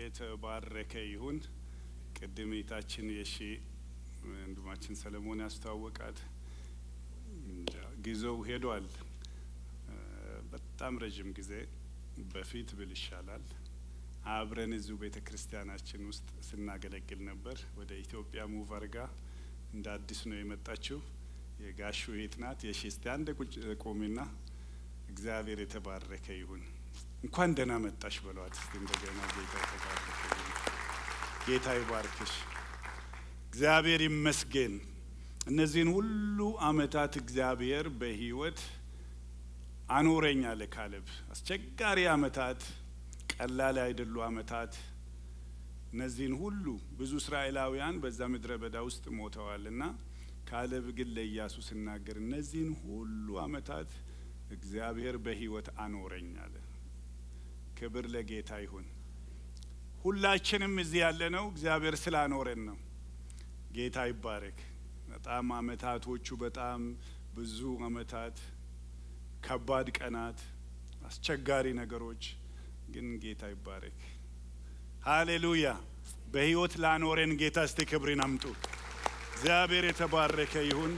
የተባረከ ይሁን። ቅድም እህታችን የሺ ወንድማችን ሰለሞን ያስተዋወቃት ጊዜው ሄዷል። በጣም ረዥም ጊዜ በፊት ብል ይሻላል። አብረን እዚሁ ቤተ ክርስቲያናችን ውስጥ ስናገለግል ነበር። ወደ ኢትዮጵያ ሙቭ አርጋ እንደ አዲስ ነው የመጣችው። የጋሹ እህት ናት። የሺ እስቲ አንድ ቁጭ ቆሚና እግዚአብሔር የተባረከ ይሁን እንኳን ደህና መጣሽ በለዋት እስቲ እንደገና። ጌታ የተባረከ ይሁን። ጌታ ይባርክሽ። እግዚአብሔር ይመስገን። እነዚህን ሁሉ አመታት እግዚአብሔር በህይወት አኖረኝ አለ ካሌብ። አስቸጋሪ አመታት፣ ቀላል አይደሉ አመታት። እነዚህን ሁሉ ብዙ እስራኤላውያን በዛ ምድረ በዳ ውስጥ ሞተዋል እና ካሌብ ግን ለኢያሱ ሲናገር እነዚህን ሁሉ አመታት እግዚአብሔር በህይወት አኖረኝ አለ። ክብር ለጌታ ይሁን። ሁላችንም እዚህ ያለነው እግዚአብሔር ስላኖረን ነው። ጌታ ይባረክ። በጣም አመታቶቹ በጣም ብዙ አመታት፣ ከባድ ቀናት፣ አስቸጋሪ ነገሮች ግን ጌታ ይባረክ። ሃሌሉያ። በህይወት ላኖረን ጌታ እስቲ ክብርን አምጡ። እግዚአብሔር የተባረከ ይሁን።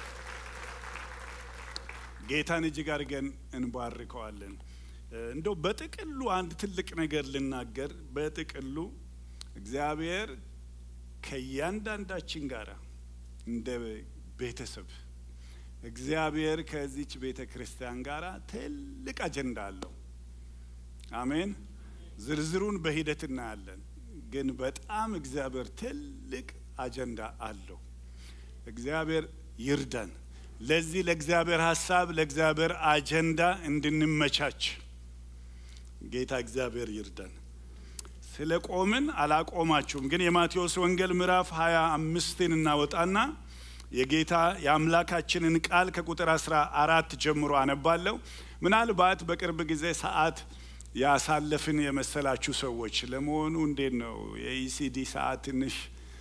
ጌታን እጅግ አድርገን እንባርከዋለን። እንደው በጥቅሉ አንድ ትልቅ ነገር ልናገር። በጥቅሉ እግዚአብሔር ከእያንዳንዳችን ጋር እንደ ቤተሰብ እግዚአብሔር ከዚች ቤተ ክርስቲያን ጋር ትልቅ አጀንዳ አለው። አሜን። ዝርዝሩን በሂደት እናያለን። ግን በጣም እግዚአብሔር ትልቅ አጀንዳ አለው። እግዚአብሔር ይርዳን። ለዚህ ለእግዚአብሔር ሀሳብ ለእግዚአብሔር አጀንዳ እንድንመቻች ጌታ እግዚአብሔር ይርዳን። ስለ ቆምን አላቆማችሁም፣ ግን የማቴዎስ ወንጌል ምዕራፍ ሀያ አምስትን እናወጣና የጌታ የአምላካችንን ቃል ከቁጥር አስራ አራት ጀምሮ አነባለሁ። ምናልባት በቅርብ ጊዜ ሰዓት ያሳለፍን የመሰላችሁ ሰዎች ለመሆኑ እንዴት ነው የኢሲዲ ሰዓት ትንሽ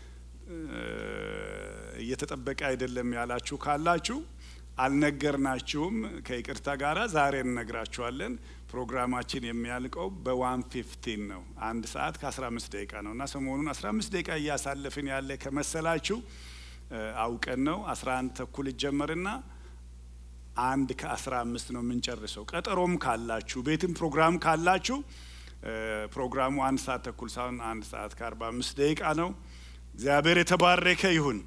እየተጠበቀ አይደለም ያላችሁ ካላችሁ አልነገርናችሁም። ከይቅርታ ጋር ዛሬ እንነግራችኋለን። ፕሮግራማችን የሚያልቀው በዋን ፊፍቲን ነው። አንድ ሰዓት ከአስራ አምስት ደቂቃ ነው እና ሰሞኑን አስራ አምስት ደቂቃ እያሳለፍን ያለ ከመሰላችሁ አውቀን ነው። አስራ አንድ ተኩል ይጀመርና አንድ ከአስራ አምስት ነው የምንጨርሰው። ቀጠሮም ካላችሁ ቤትም ፕሮግራም ካላችሁ ፕሮግራሙ አንድ ሰዓት ተኩል ሳይሆን አንድ ሰዓት ከአርባ አምስት ደቂቃ ነው። እግዚአብሔር የተባረከ ይሁን።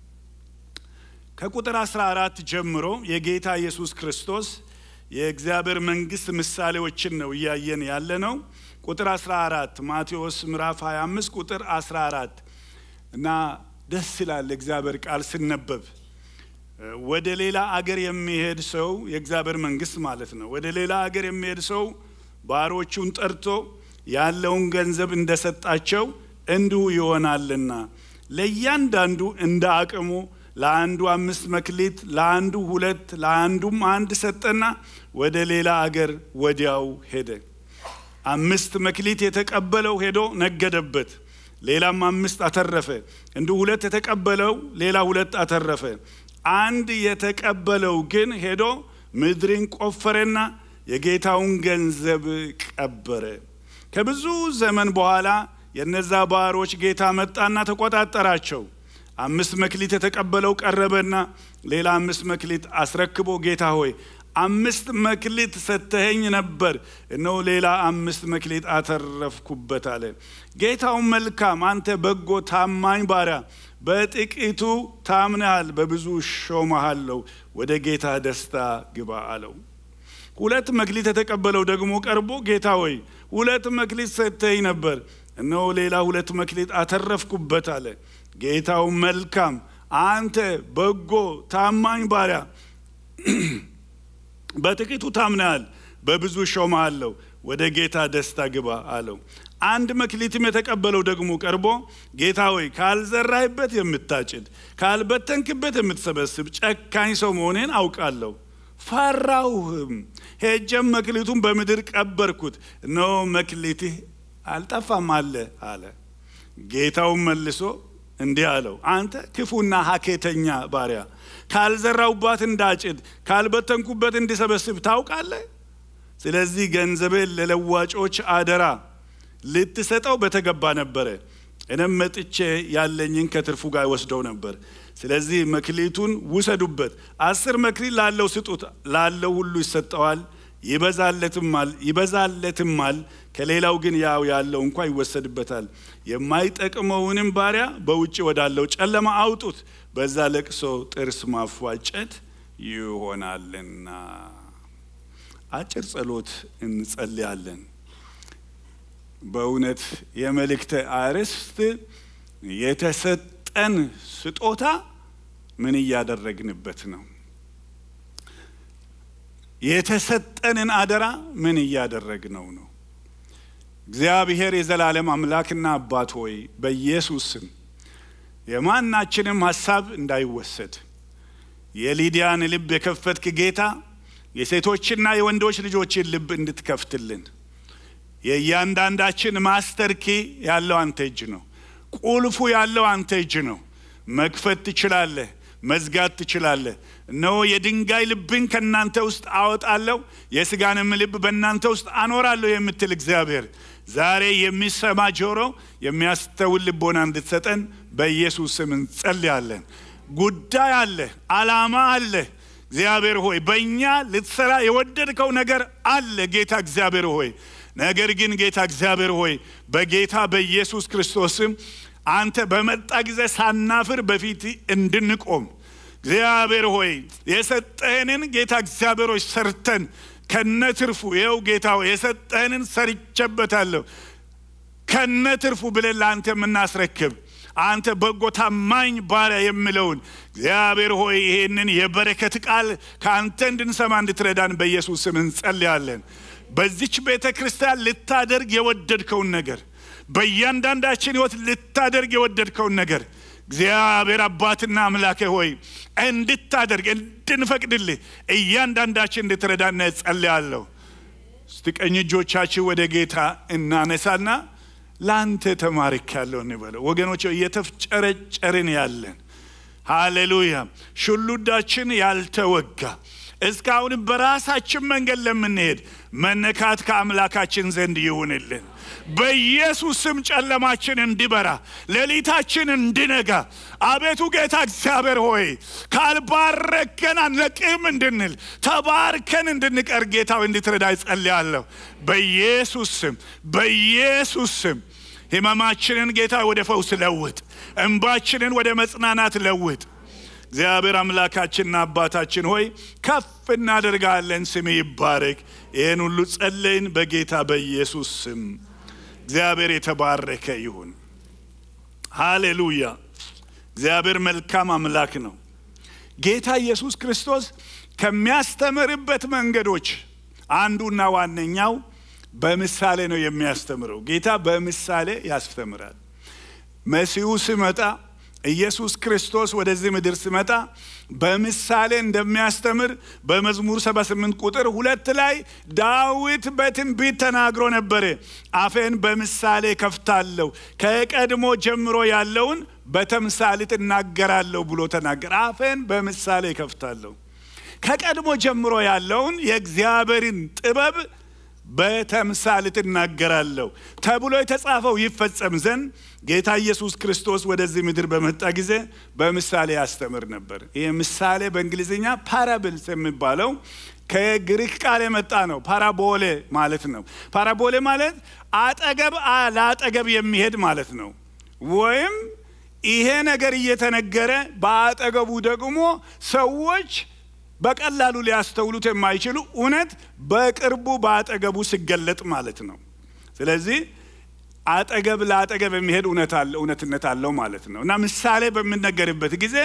ከቁጥር አስራ አራት ጀምሮ የጌታ ኢየሱስ ክርስቶስ የእግዚአብሔር መንግስት ምሳሌዎችን ነው እያየን ያለ ነው። ቁጥር አስራ አራት ማቴዎስ ምዕራፍ 25 ቁጥር አስራ አራት እና ደስ ይላል እግዚአብሔር ቃል ሲነበብ ወደ ሌላ አገር የሚሄድ ሰው የእግዚአብሔር መንግስት ማለት ነው። ወደ ሌላ አገር የሚሄድ ሰው ባሮቹን ጠርቶ ያለውን ገንዘብ እንደሰጣቸው እንዲሁ ይሆናልና ለእያንዳንዱ እንደ አቅሙ ለአንዱ አምስት መክሊት፣ ለአንዱ ሁለት፣ ለአንዱም አንድ ሰጠና ወደ ሌላ አገር ወዲያው ሄደ። አምስት መክሊት የተቀበለው ሄዶ ነገደበት፣ ሌላም አምስት አተረፈ። እንዲሁ ሁለት የተቀበለው ሌላ ሁለት አተረፈ። አንድ የተቀበለው ግን ሄዶ ምድርን ቆፈረና የጌታውን ገንዘብ ቀበረ። ከብዙ ዘመን በኋላ የነዛ ባሮች ጌታ መጣና ተቆጣጠራቸው። አምስት መክሊት የተቀበለው ቀረበና ሌላ አምስት መክሊት አስረክቦ ጌታ ሆይ አምስት መክሊት ሰተኸኝ ነበር፣ እነሆ ሌላ አምስት መክሊት አተረፍኩበት አለ። ጌታው መልካም፣ አንተ በጎ ታማኝ ባሪያ፣ በጥቂቱ ታምነሃል፣ በብዙ ሾመሃለሁ፣ ወደ ጌታ ደስታ ግባ አለው። ሁለት መክሊት የተቀበለው ደግሞ ቀርቦ ጌታ ሆይ ሁለት መክሊት ሰተኸኝ ነበር፣ እነሆ ሌላ ሁለት መክሊት አተረፍኩበት አለ። ጌታው መልካም አንተ በጎ ታማኝ ባሪያ በጥቂቱ ታምነሃል፣ በብዙ ሾመሃለሁ፣ ወደ ጌታ ደስታ ግባ አለው። አንድ መክሊትም የተቀበለው ደግሞ ቀርቦ ጌታ ሆይ ካልዘራህበት የምታጭድ ካልበተንክበት የምትሰበስብ ጨካኝ ሰው መሆኔን አውቃለሁ። ፈራሁህም፣ ሄጀም መክሊቱን በምድር ቀበርኩት፣ እነሆ መክሊትህ አልጠፋም አለ አለ። ጌታውን መልሶ እንዲህ አለው፣ አንተ ክፉና ሀኬተኛ ባሪያ ካልዘራውባት እንዳጭድ ካልበተንኩበት እንዲሰበስብ ታውቃለህ። ስለዚህ ገንዘቤን ለለዋጮች አደራ ልትሰጠው በተገባ ነበረ። እኔም መጥቼ ያለኝን ከትርፉ ጋር ወስደው ነበር። ስለዚህ መክሊቱን ውሰዱበት፣ አስር መክሊት ላለው ስጡት፣ ላለው ሁሉ ይሰጠዋል ይበዛለትማል ይበዛለትማል። ከሌላው ግን ያው ያለው እንኳ ይወሰድበታል። የማይጠቅመውንም ባሪያ በውጭ ወዳለው ጨለማ አውጡት፣ በዛ ለቅሶ ጥርስ ማፏጨት ይሆናልና። አጭር ጸሎት እንጸልያለን። በእውነት የመልእክተ አርዕስት የተሰጠን ስጦታ ምን እያደረግንበት ነው? የተሰጠንን አደራ ምን እያደረግነው ነው? እግዚአብሔር የዘላለም አምላክና አባት ሆይ በኢየሱስ ስም የማናችንም ሀሳብ እንዳይወሰድ የሊዲያን ልብ የከፈትክ ጌታ የሴቶችና የወንዶች ልጆችን ልብ እንድትከፍትልን የእያንዳንዳችን ማስተር ኪ ያለው አንተ እጅ ነው። ቁልፉ ያለው አንተ እጅ ነው። መክፈት ትችላለህ፣ መዝጋት ትችላለህ። እነሆ የድንጋይ ልብን ከእናንተ ውስጥ አወጣለሁ፣ የስጋንም ልብ በእናንተ ውስጥ አኖራለሁ የምትል እግዚአብሔር ዛሬ የሚሰማ ጆሮ የሚያስተውል ልቦና እንድትሰጠን በኢየሱስ ስም እንጸልያለን። ጉዳይ አለ፣ አላማ አለ። እግዚአብሔር ሆይ በእኛ ልትሰራ የወደድከው ነገር አለ ጌታ እግዚአብሔር ሆይ ነገር ግን ጌታ እግዚአብሔር ሆይ በጌታ በኢየሱስ ክርስቶስም አንተ በመጣ ጊዜ ሳናፍር በፊት እንድንቆም እግዚአብሔር ሆይ የሰጠህንን ጌታ እግዚአብሔር ሆይ ሰርተን ከነትርፉ ይኸው ጌታ ሆይ የሰጠህንን ሰርቼበታለሁ ከነትርፉ ብለን ለአንተ የምናስረክብ አንተ በጎ ታማኝ ባሪያ የምለውን እግዚአብሔር ሆይ ይሄንን የበረከት ቃል ከአንተ እንድንሰማ እንድትረዳን በኢየሱስ ስም እንጸልያለን። በዚች ቤተ ክርስቲያን ልታደርግ የወደድከውን ነገር በእያንዳንዳችን ሕይወት ልታደርግ የወደድከውን ነገር እግዚአብሔር አባትና አምላኬ ሆይ እንድታደርግ እንድንፈቅድልህ እያንዳንዳችን እንድትረዳና እጸልያለሁ። እስቲ ቀኝ እጆቻችን ወደ ጌታ እናነሳና ለአንተ ተማርክ ያለው እንበለው። ወገኖች እየተፍጨረጨርን ያለን ሃሌሉያ፣ ሽሉዳችን ያልተወጋ እስካሁን በራሳችን መንገድ ለምንሄድ መነካት ከአምላካችን ዘንድ ይሁንልን። በኢየሱስ ስም ጨለማችን እንዲበራ ሌሊታችን እንዲነጋ፣ አቤቱ ጌታ እግዚአብሔር ሆይ ካልባረከን አንለቅም እንድንል ተባርከን እንድንቀር ጌታ እንድትረዳ ይጸልያለሁ። በኢየሱስ ስም በኢየሱስ ስም ሕመማችንን ጌታ ወደ ፈውስ ለውጥ፣ እንባችንን ወደ መጽናናት ለውጥ። እግዚአብሔር አምላካችንና አባታችን ሆይ ከፍ እናደርጋለን። ስም ይባረክ። ይህን ሁሉ ጸለይን በጌታ በኢየሱስ ስም። እግዚአብሔር የተባረከ ይሁን። ሃሌሉያ። እግዚአብሔር መልካም አምላክ ነው። ጌታ ኢየሱስ ክርስቶስ ከሚያስተምርበት መንገዶች አንዱና ዋነኛው በምሳሌ ነው የሚያስተምረው። ጌታ በምሳሌ ያስተምራል። መሲሁ ሲመጣ ኢየሱስ ክርስቶስ ወደዚህ ምድር ሲመጣ በምሳሌ እንደሚያስተምር በመዝሙር 78 ቁጥር ሁለት ላይ ዳዊት በትንቢት ተናግሮ ነበረ። አፌን በምሳሌ ከፍታለሁ፣ ከቀድሞ ጀምሮ ያለውን በተምሳሌት እናገራለሁ ብሎ ተናገር። አፌን በምሳሌ ከፍታለሁ፣ ከቀድሞ ጀምሮ ያለውን የእግዚአብሔርን ጥበብ በተምሳሌት እናገራለሁ ተብሎ የተጻፈው ይፈጸም ዘንድ ጌታ ኢየሱስ ክርስቶስ ወደዚህ ምድር በመጣ ጊዜ በምሳሌ ያስተምር ነበር። ይህ ምሳሌ በእንግሊዝኛ ፓራብልስ የሚባለው ከግሪክ ቃል የመጣ ነው። ፓራቦሌ ማለት ነው። ፓራቦሌ ማለት አጠገብ ለአጠገብ የሚሄድ ማለት ነው። ወይም ይሄ ነገር እየተነገረ በአጠገቡ ደግሞ ሰዎች በቀላሉ ሊያስተውሉት የማይችሉ እውነት በቅርቡ በአጠገቡ ሲገለጥ ማለት ነው። ስለዚህ አጠገብ ለአጠገብ የሚሄድ እውነትነት አለው ማለት ነው እና ምሳሌ በምነገርበት ጊዜ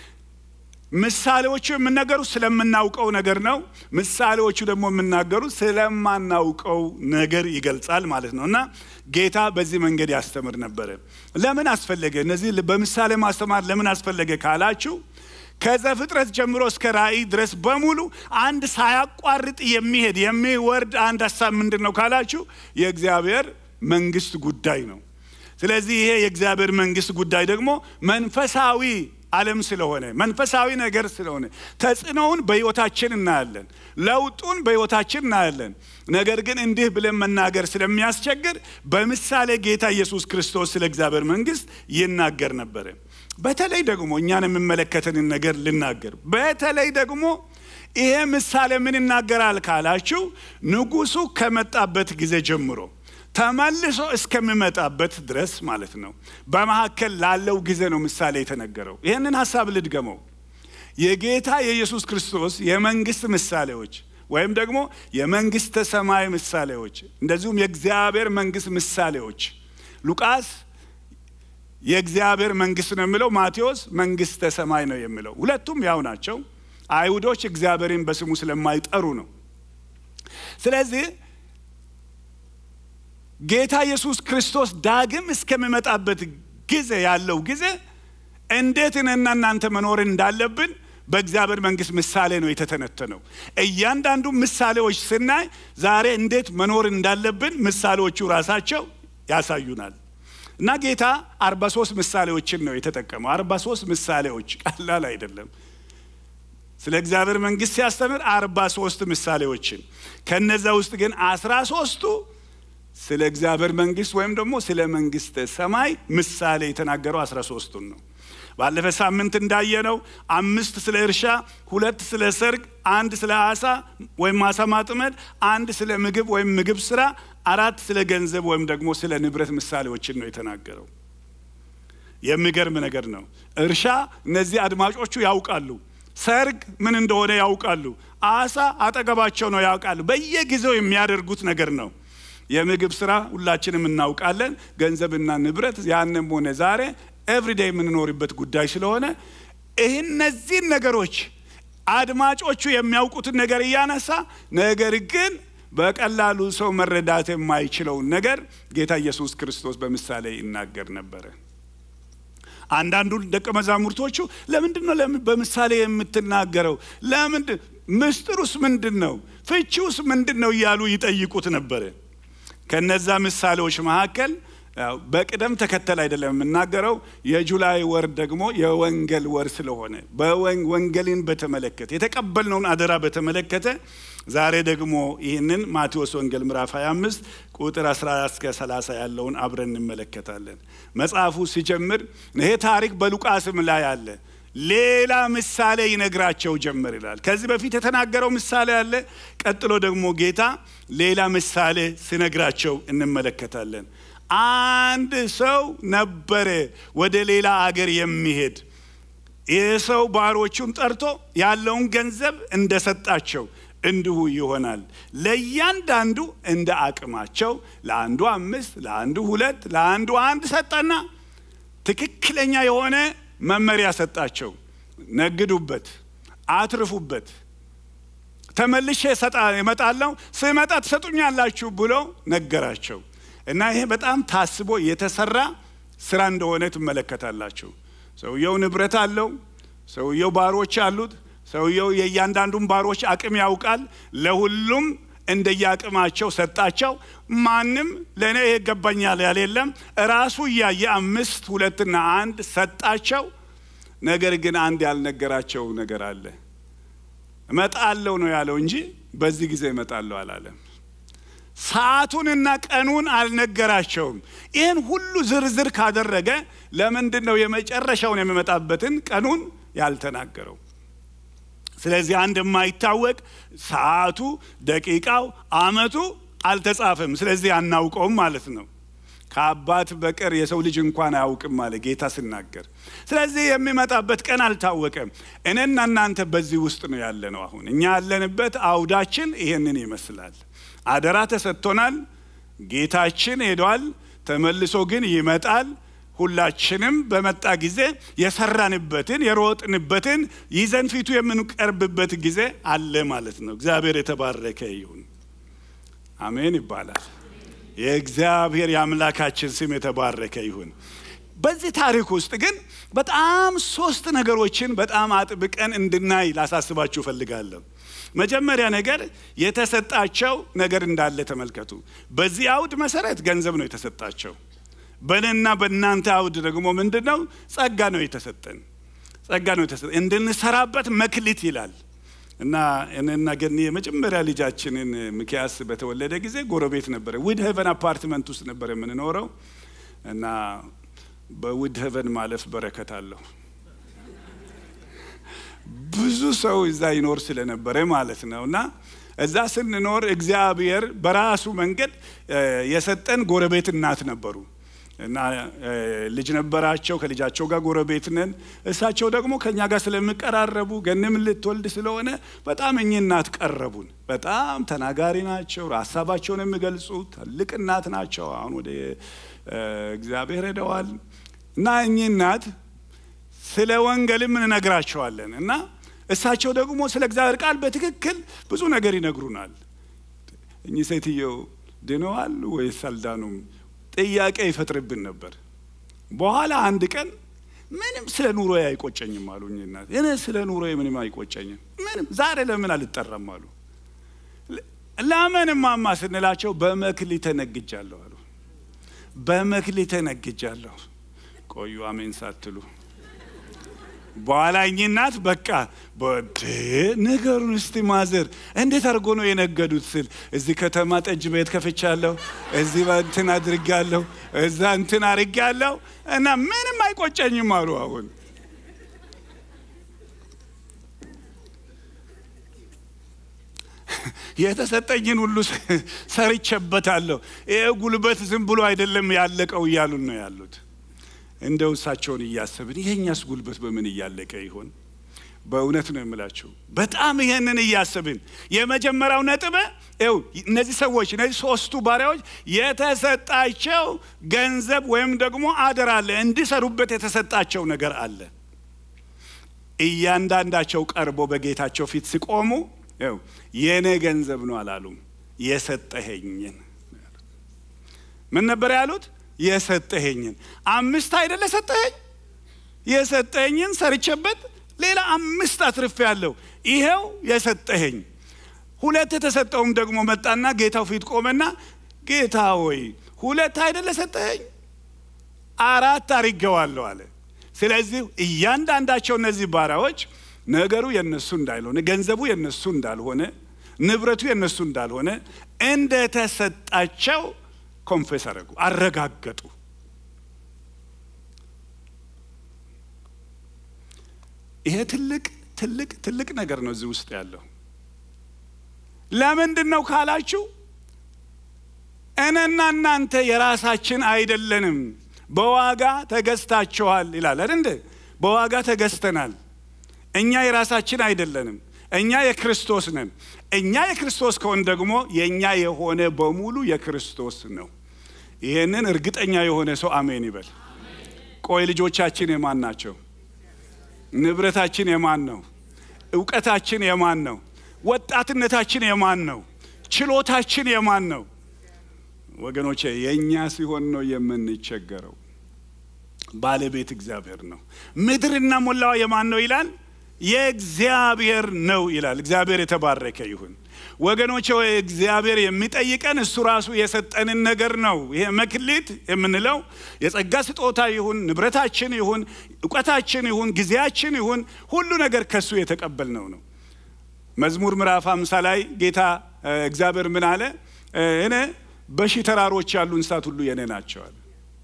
ምሳሌዎቹ የምነገሩት ስለምናውቀው ነገር ነው። ምሳሌዎቹ ደግሞ የምናገሩት ስለማናውቀው ነገር ይገልጻል ማለት ነው እና ጌታ በዚህ መንገድ ያስተምር ነበረ። ለምን አስፈለገ? እነዚህ በምሳሌ ማስተማር ለምን አስፈለገ ካላችሁ ከዘፍጥረት ጀምሮ እስከ ራእይ ድረስ በሙሉ አንድ ሳያቋርጥ የሚሄድ የሚወርድ አንድ ሀሳብ ምንድን ነው ካላችሁ የእግዚአብሔር መንግስት ጉዳይ ነው። ስለዚህ ይሄ የእግዚአብሔር መንግስት ጉዳይ ደግሞ መንፈሳዊ ዓለም ስለሆነ መንፈሳዊ ነገር ስለሆነ ተጽዕኖውን በሕይወታችን እናያለን፣ ለውጡን በሕይወታችን እናያለን። ነገር ግን እንዲህ ብለን መናገር ስለሚያስቸግር በምሳሌ ጌታ ኢየሱስ ክርስቶስ ስለ እግዚአብሔር መንግሥት ይናገር ነበረ። በተለይ ደግሞ እኛን የሚመለከተንን ነገር ልናገር። በተለይ ደግሞ ይሄ ምሳሌ ምን ይናገራል ካላችሁ ንጉሡ ከመጣበት ጊዜ ጀምሮ ተመልሶ እስከሚመጣበት ድረስ ማለት ነው። በመካከል ላለው ጊዜ ነው ምሳሌ የተነገረው። ይህንን ሀሳብ ልድገመው። የጌታ የኢየሱስ ክርስቶስ የመንግስት ምሳሌዎች ወይም ደግሞ የመንግስተ ሰማይ ምሳሌዎች እንደዚሁም የእግዚአብሔር መንግስት ምሳሌዎች ሉቃስ የእግዚአብሔር መንግስት ነው የሚለው፣ ማቴዎስ መንግስተ ሰማይ ነው የሚለው። ሁለቱም ያው ናቸው። አይሁዶች እግዚአብሔርን በስሙ ስለማይጠሩ ነው። ስለዚህ ጌታ ኢየሱስ ክርስቶስ ዳግም እስከሚመጣበት ጊዜ ያለው ጊዜ እንዴት እኔና እናንተ መኖር እንዳለብን በእግዚአብሔር መንግስት ምሳሌ ነው የተተነተነው። እያንዳንዱ ምሳሌዎች ስናይ ዛሬ እንዴት መኖር እንዳለብን ምሳሌዎቹ ራሳቸው ያሳዩናል። እና ጌታ አርባ ሶስት ምሳሌዎችን ነው የተጠቀመው። አርባ ሶስት ምሳሌዎች ቀላል አይደለም። ስለ እግዚአብሔር መንግስት ሲያስተምር አርባ ሶስት ምሳሌዎችን ከነዛ ውስጥ ግን አስራ ሶስቱ ስለ እግዚአብሔር መንግስት ወይም ደግሞ ስለ መንግስተ ሰማይ ምሳሌ የተናገረው አስራ ሶስቱን ነው። ባለፈ ሳምንት እንዳየነው አምስት ስለ እርሻ፣ ሁለት ስለ ሰርግ፣ አንድ ስለ አሳ ወይም አሳ ማጥመድ፣ አንድ ስለ ምግብ ወይም ምግብ ስራ፣ አራት ስለ ገንዘብ ወይም ደግሞ ስለ ንብረት ምሳሌዎችን ነው የተናገረው። የሚገርም ነገር ነው። እርሻ እነዚህ አድማጮቹ ያውቃሉ። ሰርግ ምን እንደሆነ ያውቃሉ። አሳ አጠገባቸው ነው ያውቃሉ። በየጊዜው የሚያደርጉት ነገር ነው። የምግብ ስራ ሁላችንም እናውቃለን። ገንዘብና ንብረት ያንም ሆነ ዛሬ ኤቭሪዴይ የምንኖርበት ጉዳይ ስለሆነ ይህ እነዚህን ነገሮች አድማጮቹ የሚያውቁትን ነገር እያነሳ ነገር ግን በቀላሉ ሰው መረዳት የማይችለውን ነገር ጌታ ኢየሱስ ክርስቶስ በምሳሌ ይናገር ነበረ። አንዳንዱ ደቀ መዛሙርቶቹ ለምንድን ነው በምሳሌ የምትናገረው? ለምንድን ምስጢሩስ ምንድን ነው? ፍቺውስ ምንድን ነው? እያሉ ይጠይቁት ነበረ። ከነዛ ምሳሌዎች መካከል በቅደም ተከተል አይደለም የምናገረው። የጁላይ ወር ደግሞ የወንጌል ወር ስለሆነ በወንጌልን በተመለከተ የተቀበልነውን አደራ በተመለከተ ዛሬ ደግሞ ይህንን ማቴዎስ ወንጌል ምዕራፍ 25 ቁጥር 14 እስከ 30 ያለውን አብረን እንመለከታለን። መጽሐፉ ሲጀምር ይሄ ታሪክ በሉቃስም ላይ አለ። ሌላ ምሳሌ ይነግራቸው ጀመር ይላል። ከዚህ በፊት የተናገረው ምሳሌ አለ። ቀጥሎ ደግሞ ጌታ ሌላ ምሳሌ ሲነግራቸው እንመለከታለን። አንድ ሰው ነበረ ወደ ሌላ አገር የሚሄድ ይህ ሰው ባሮቹን ጠርቶ ያለውን ገንዘብ እንደሰጣቸው እንዲሁ ይሆናል። ለእያንዳንዱ እንደ አቅማቸው ለአንዱ አምስት፣ ለአንዱ ሁለት፣ ለአንዱ አንድ ሰጠና ትክክለኛ የሆነ መመሪያ ሰጣቸው። ነግዱበት፣ አትርፉበት፣ ተመልሼ እመጣለሁ፣ ስመጣ ትሰጡኛላችሁ ብሎ ነገራቸው። እና ይሄ በጣም ታስቦ የተሰራ ስራ እንደሆነ ትመለከታላችሁ። ሰውየው ንብረት አለው። ሰውየው ባሮች አሉት። ሰውየው የእያንዳንዱን ባሮች አቅም ያውቃል። ለሁሉም እንደየአቅማቸው ሰጣቸው። ማንም ለእኔ ይሄ ይገባኛል ያለ የለም። ራሱ እያየ አምስት ሁለትና አንድ ሰጣቸው። ነገር ግን አንድ ያልነገራቸው ነገር አለ። እመጣለሁ ነው ያለው እንጂ በዚህ ጊዜ እመጣለሁ አላለም። ሰዓቱንና ቀኑን አልነገራቸውም። ይህን ሁሉ ዝርዝር ካደረገ ለምንድን ነው የመጨረሻውን የሚመጣበትን ቀኑን ያልተናገረው? ስለዚህ አንድ የማይታወቅ ሰዓቱ፣ ደቂቃው፣ አመቱ አልተጻፈም። ስለዚህ አናውቀውም ማለት ነው። ከአባት በቀር የሰው ልጅ እንኳን አያውቅም አለ ጌታ ሲናገር። ስለዚህ የሚመጣበት ቀን አልታወቀም። እኔና እናንተ በዚህ ውስጥ ነው ያለ ነው። አሁን እኛ ያለንበት አውዳችን ይሄንን ይመስላል። አደራ ተሰጥቶናል። ጌታችን ሄዷል፣ ተመልሶ ግን ይመጣል። ሁላችንም በመጣ ጊዜ የሰራንበትን የሮጥንበትን ይዘን ፊቱ የምንቀርብበት ጊዜ አለ ማለት ነው። እግዚአብሔር የተባረከ ይሁን። አሜን ይባላል። የእግዚአብሔር የአምላካችን ስም የተባረከ ይሁን። በዚህ ታሪክ ውስጥ ግን በጣም ሶስት ነገሮችን በጣም አጥብቀን እንድናይ ላሳስባችሁ እፈልጋለሁ። መጀመሪያ ነገር የተሰጣቸው ነገር እንዳለ ተመልከቱ። በዚህ አውድ መሰረት ገንዘብ ነው የተሰጣቸው። በእኔና በእናንተ አውድ ደግሞ ምንድን ነው? ጸጋ ነው የተሰጠን። ጸጋ ነው የተሰጠ እንድንሰራበት መክሊት ይላል እና እኔና ገኒ የመጀመሪያ ልጃችንን ሚኪያስ በተወለደ ጊዜ ጎረቤት ነበረ። ውድ ሄቨን አፓርትመንት ውስጥ ነበር የምንኖረው እና በውድ ሄቨን ማለፍ በረከት አለው። ብዙ ሰው እዛ ይኖር ስለነበረ ማለት ነው እና እዛ ስንኖር እግዚአብሔር በራሱ መንገድ የሰጠን ጎረቤት እናት ነበሩ እና ልጅ ነበራቸው። ከልጃቸው ጋር ጎረቤት ነን። እሳቸው ደግሞ ከኛ ጋር ስለሚቀራረቡ ገንም ልትወልድ ስለሆነ በጣም እኚህ እናት ቀረቡን። በጣም ተናጋሪ ናቸው። ሀሳባቸውን የሚገልጹ ትልቅ እናት ናቸው። አሁን ወደ እግዚአብሔር ሄደዋል እና እኚህ እናት ስለ ወንጌልም እንነግራቸዋለን እና እሳቸው ደግሞ ስለ እግዚአብሔር ቃል በትክክል ብዙ ነገር ይነግሩናል። እኚህ ሴትየው ድነዋል ወይስ አልዳኑም ጥያቄ ይፈጥርብን ነበር። በኋላ አንድ ቀን ምንም ስለ ኑሮ አይቆጨኝም አሉ እኚህ እናት። እኔ ስለ ኑሮ ምንም አይቆጨኝም፣ ምንም ዛሬ ለምን አልጠራም አሉ። ለምን ማማ ስንላቸው በመክሊት ተነግጃለሁ አሉ። በመክሊት ተነግጃለሁ። ቆዩ አሜን ሳትሉ በኋላ እኚህ እናት በቃ በድ ነገሩን እስቲ ማዘር እንዴት አድርጎ ነው የነገዱት ስል እዚህ ከተማ ጠጅ ቤት ከፍቻለሁ፣ እዚህ እንትን አድርጋለሁ፣ እዛ እንትን አድርጋለሁ እና ምንም አይቆጨኝም አሉ። አሁን የተሰጠኝን ሁሉ ሰርቼበታለሁ። ይሄ ጉልበት ዝም ብሎ አይደለም ያለቀው እያሉን ነው ያሉት። እንደው እሳቸውን እያሰብን ይሄኛስ ጉልበት በምን እያለቀ ይሆን? በእውነት ነው የምላቸው። በጣም ይሄንን እያሰብን የመጀመሪያው ነጥብ ው እነዚህ ሰዎች እነዚህ ሶስቱ ባሪያዎች የተሰጣቸው ገንዘብ ወይም ደግሞ አደራ አለ፣ እንዲሰሩበት የተሰጣቸው ነገር አለ። እያንዳንዳቸው ቀርቦ በጌታቸው ፊት ሲቆሙ ው የእኔ ገንዘብ ነው አላሉም። የሰጠኸኝን ምን ነበር ያሉት? የሰጠኸኝን አምስት አይደለ ሰጠኸኝ? የሰጠኸኝን ሰርቼበት ሌላ አምስት አትርፌ ያለው ይሄው የሰጠኸኝ። ሁለት የተሰጠውም ደግሞ መጣና ጌታው ፊት ቆመና ጌታ ሆይ ሁለት አይደለ ሰጠኸኝ? አራት አድርጌዋለሁ አለ። ስለዚህ እያንዳንዳቸው እነዚህ ባሪያዎች ነገሩ የነሱ እንዳልሆነ፣ ገንዘቡ የነሱ እንዳልሆነ፣ ንብረቱ የነሱ እንዳልሆነ እንደተሰጣቸው ኮንፌስ አደረጉ፣ አረጋገጡ። ይሄ ትልቅ ትልቅ ትልቅ ነገር ነው እዚህ ውስጥ ያለው። ለምንድን ነው ካላችሁ እኔና እናንተ የራሳችን አይደለንም፣ በዋጋ ተገዝታችኋል ይላል አይደል? በዋጋ ተገዝተናል። እኛ የራሳችን አይደለንም። እኛ የክርስቶስ ነን። እኛ የክርስቶስ ከሆን ደግሞ የእኛ የሆነ በሙሉ የክርስቶስ ነው። ይህንን እርግጠኛ የሆነ ሰው አሜን ይበል። ቆይ ልጆቻችን የማን ናቸው? ንብረታችን የማን ነው? እውቀታችን የማን ነው? ወጣትነታችን የማን ነው? ችሎታችን የማን ነው? ወገኖቼ የእኛ ሲሆን ነው የምንቸገረው። ባለቤት እግዚአብሔር ነው። ምድርና ሞላዋ የማን ነው ይላል? የእግዚአብሔር ነው ይላል። እግዚአብሔር የተባረከ ይሁን። ወገኖቼ እግዚአብሔር የሚጠይቀን እሱ ራሱ የሰጠንን ነገር ነው። ይሄ መክሊት የምንለው የጸጋ ስጦታ ይሁን ንብረታችን ይሁን እውቀታችን ይሁን ጊዜያችን ይሁን ሁሉ ነገር ከሱ የተቀበልነው ነው። መዝሙር ምዕራፍ አምሳ ላይ ጌታ እግዚአብሔር ምን አለ? እኔ በሺህ ተራሮች ያሉ እንስሳት ሁሉ የኔ ናቸዋል።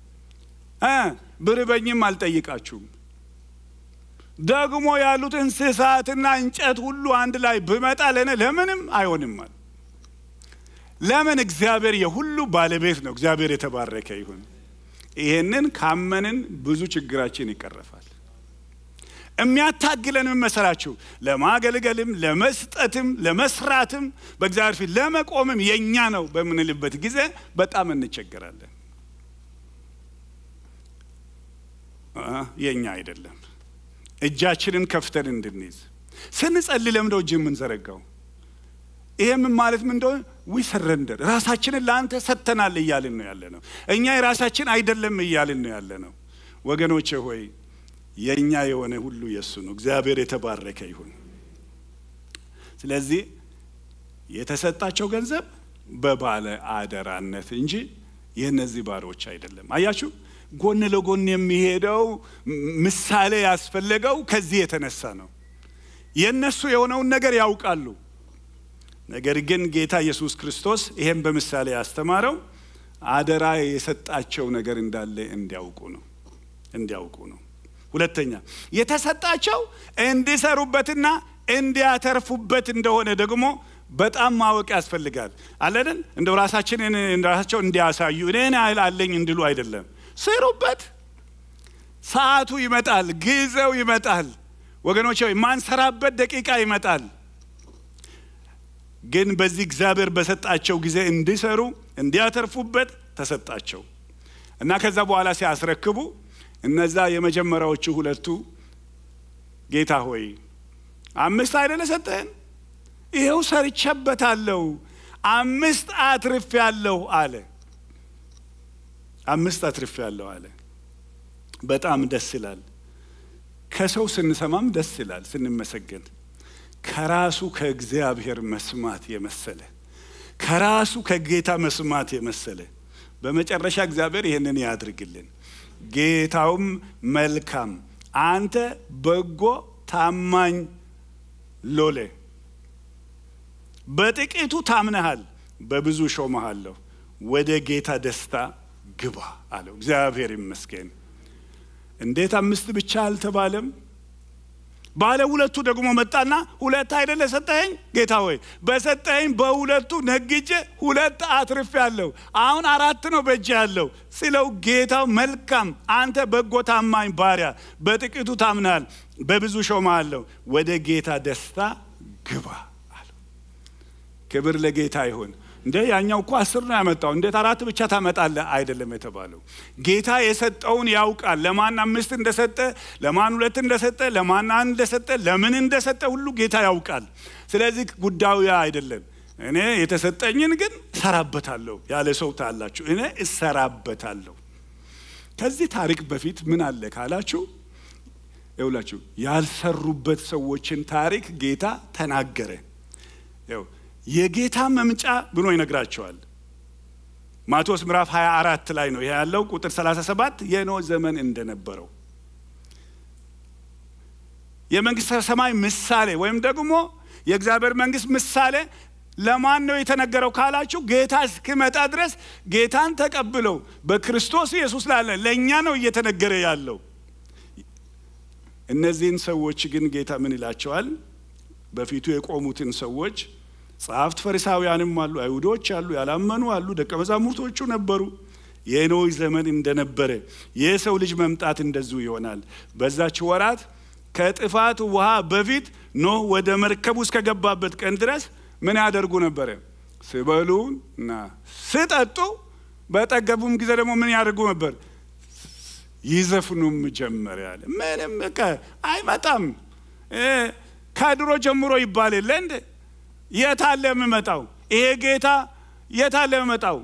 ብርበኝም አልጠይቃችሁም ደግሞ ያሉት እንስሳትና እንጨት ሁሉ አንድ ላይ ብመጣ ለእኔ ለምንም አይሆንማል። ለምን? እግዚአብሔር የሁሉ ባለቤት ነው። እግዚአብሔር የተባረከ ይሁን። ይሄንን ካመንን ብዙ ችግራችን ይቀረፋል። የሚያታግለን ምን መሰላችሁ? ለማገልገልም፣ ለመስጠትም፣ ለመስራትም በእግዚአብሔር ፊት ለመቆምም የእኛ ነው በምንልበት ጊዜ በጣም እንቸገራለን። የእኛ አይደለም። እጃችንን ከፍተን እንድንይዝ ስንጸልይ ለምንድነው እጅ የምንዘረጋው? ይሄ ምን ማለት ምን እንደሆነ ዊ ሰረንደር ራሳችንን ለአንተ ሰጥተናል እያልን ነው ያለ ነው። እኛ የራሳችን አይደለም እያልን ነው ያለ ነው። ወገኖቼ ሆይ የእኛ የሆነ ሁሉ የእሱ ነው። እግዚአብሔር የተባረከ ይሁን። ስለዚህ የተሰጣቸው ገንዘብ በባለ አደራነት እንጂ የእነዚህ ባሮች አይደለም። አያችሁ፣ ጎን ለጎን የሚሄደው ምሳሌ ያስፈለገው ከዚህ የተነሳ ነው። የእነሱ የሆነውን ነገር ያውቃሉ። ነገር ግን ጌታ ኢየሱስ ክርስቶስ ይሄን በምሳሌ ያስተማረው አደራ የሰጣቸው ነገር እንዳለ እንዲያውቁ ነው እንዲያውቁ ነው። ሁለተኛ የተሰጣቸው እንዲሰሩበትና እንዲያተርፉበት እንደሆነ ደግሞ በጣም ማወቅ ያስፈልጋል። አለንን እንደ ራሳችንን ራሳቸው እንዲያሳዩ እኔን ያህል አለኝ እንድሉ አይደለም። ስሩበት። ሰዓቱ ይመጣል፣ ጊዜው ይመጣል። ወገኖች የማንሰራበት ደቂቃ ይመጣል። ግን በዚህ እግዚአብሔር በሰጣቸው ጊዜ እንዲሰሩ እንዲያተርፉበት ተሰጣቸው እና ከዛ በኋላ ሲያስረክቡ እነዛ የመጀመሪያዎቹ ሁለቱ ጌታ ሆይ አምስት አይደለ ሰጠህን? ይኸው ሰርቼበታለሁ፣ አምስት አትርፍ ያለሁ አለ። አምስት አትርፍ ያለሁ አለ። በጣም ደስ ይላል። ከሰው ስንሰማም ደስ ይላል ስንመሰገን ከራሱ ከእግዚአብሔር መስማት የመሰለ ከራሱ ከጌታ መስማት የመሰለ በመጨረሻ እግዚአብሔር ይህንን ያድርግልን። ጌታውም መልካም አንተ በጎ ታማኝ ሎሌ በጥቂቱ ታምነሃል፣ በብዙ ሾመሃለሁ፣ ወደ ጌታ ደስታ ግባ አለው። እግዚአብሔር ይመስገን። እንዴት አምስት ብቻ አልተባለም? ባለ ሁለቱ ደግሞ መጣና ሁለት አይደለ ሰጠኸኝ ጌታ ሆይ በሰጠኸኝ በሁለቱ ነግጄ ሁለት አትርፍ ያለው አሁን አራት ነው በእጅ ያለው ሲለው ጌታው መልካም አንተ በጎ ታማኝ ባሪያ በጥቂቱ ታምናል በብዙ ሾመሃለሁ ወደ ጌታ ደስታ ግባ አለው ክብር ለጌታ ይሁን እንደ ያኛው እኮ አስር ነው ያመጣው እንዴት አራት ብቻ ታመጣለህ አይደለም የተባለው ጌታ የሰጠውን ያውቃል ለማን አምስት እንደሰጠ ለማን ሁለት እንደሰጠ ለማን አንድ እንደሰጠ ለምን እንደሰጠ ሁሉ ጌታ ያውቃል ስለዚህ ጉዳዩ ያ አይደለም እኔ የተሰጠኝን ግን እሰራበታለሁ ያለ ሰው ታላችሁ እኔ እሰራበታለሁ ከዚህ ታሪክ በፊት ምን አለ ካላችሁ ይውላችሁ ያልሰሩበት ሰዎችን ታሪክ ጌታ ተናገረ ይው የጌታ መምጫ ብሎ ይነግራቸዋል ማቴዎስ ምዕራፍ 24 ላይ ነው ይሄ ያለው ቁጥር 37 የኖ ዘመን እንደነበረው የመንግስተ ሰማይ ምሳሌ ወይም ደግሞ የእግዚአብሔር መንግስት ምሳሌ ለማን ነው የተነገረው ካላችሁ ጌታ እስኪመጣ ድረስ ጌታን ተቀብለው በክርስቶስ ኢየሱስ ላለ ለእኛ ነው እየተነገረ ያለው እነዚህን ሰዎች ግን ጌታ ምን ይላቸዋል በፊቱ የቆሙትን ሰዎች ጸሐፍት ፈሪሳውያንም አሉ አይሁዶች አሉ ያላመኑ አሉ ደቀ መዛሙርቶቹ ነበሩ የኖህ ዘመን እንደነበረ የሰው ልጅ መምጣት እንደዚሁ ይሆናል በዛች ወራት ከጥፋት ውሃ በፊት ኖህ ወደ መርከቡ እስከገባበት ቀን ድረስ ምን ያደርጉ ነበረ ስበሉ እና ስጠጡ በጠገቡም ጊዜ ደግሞ ምን ያደርጉ ነበር ይዘፍኑም ጀመር ያለ ምንም አይመጣም ከድሮ ጀምሮ ይባል የለ እንደ የት አለ የምመጣው ይሄ ጌታ የት አለ የምመጣው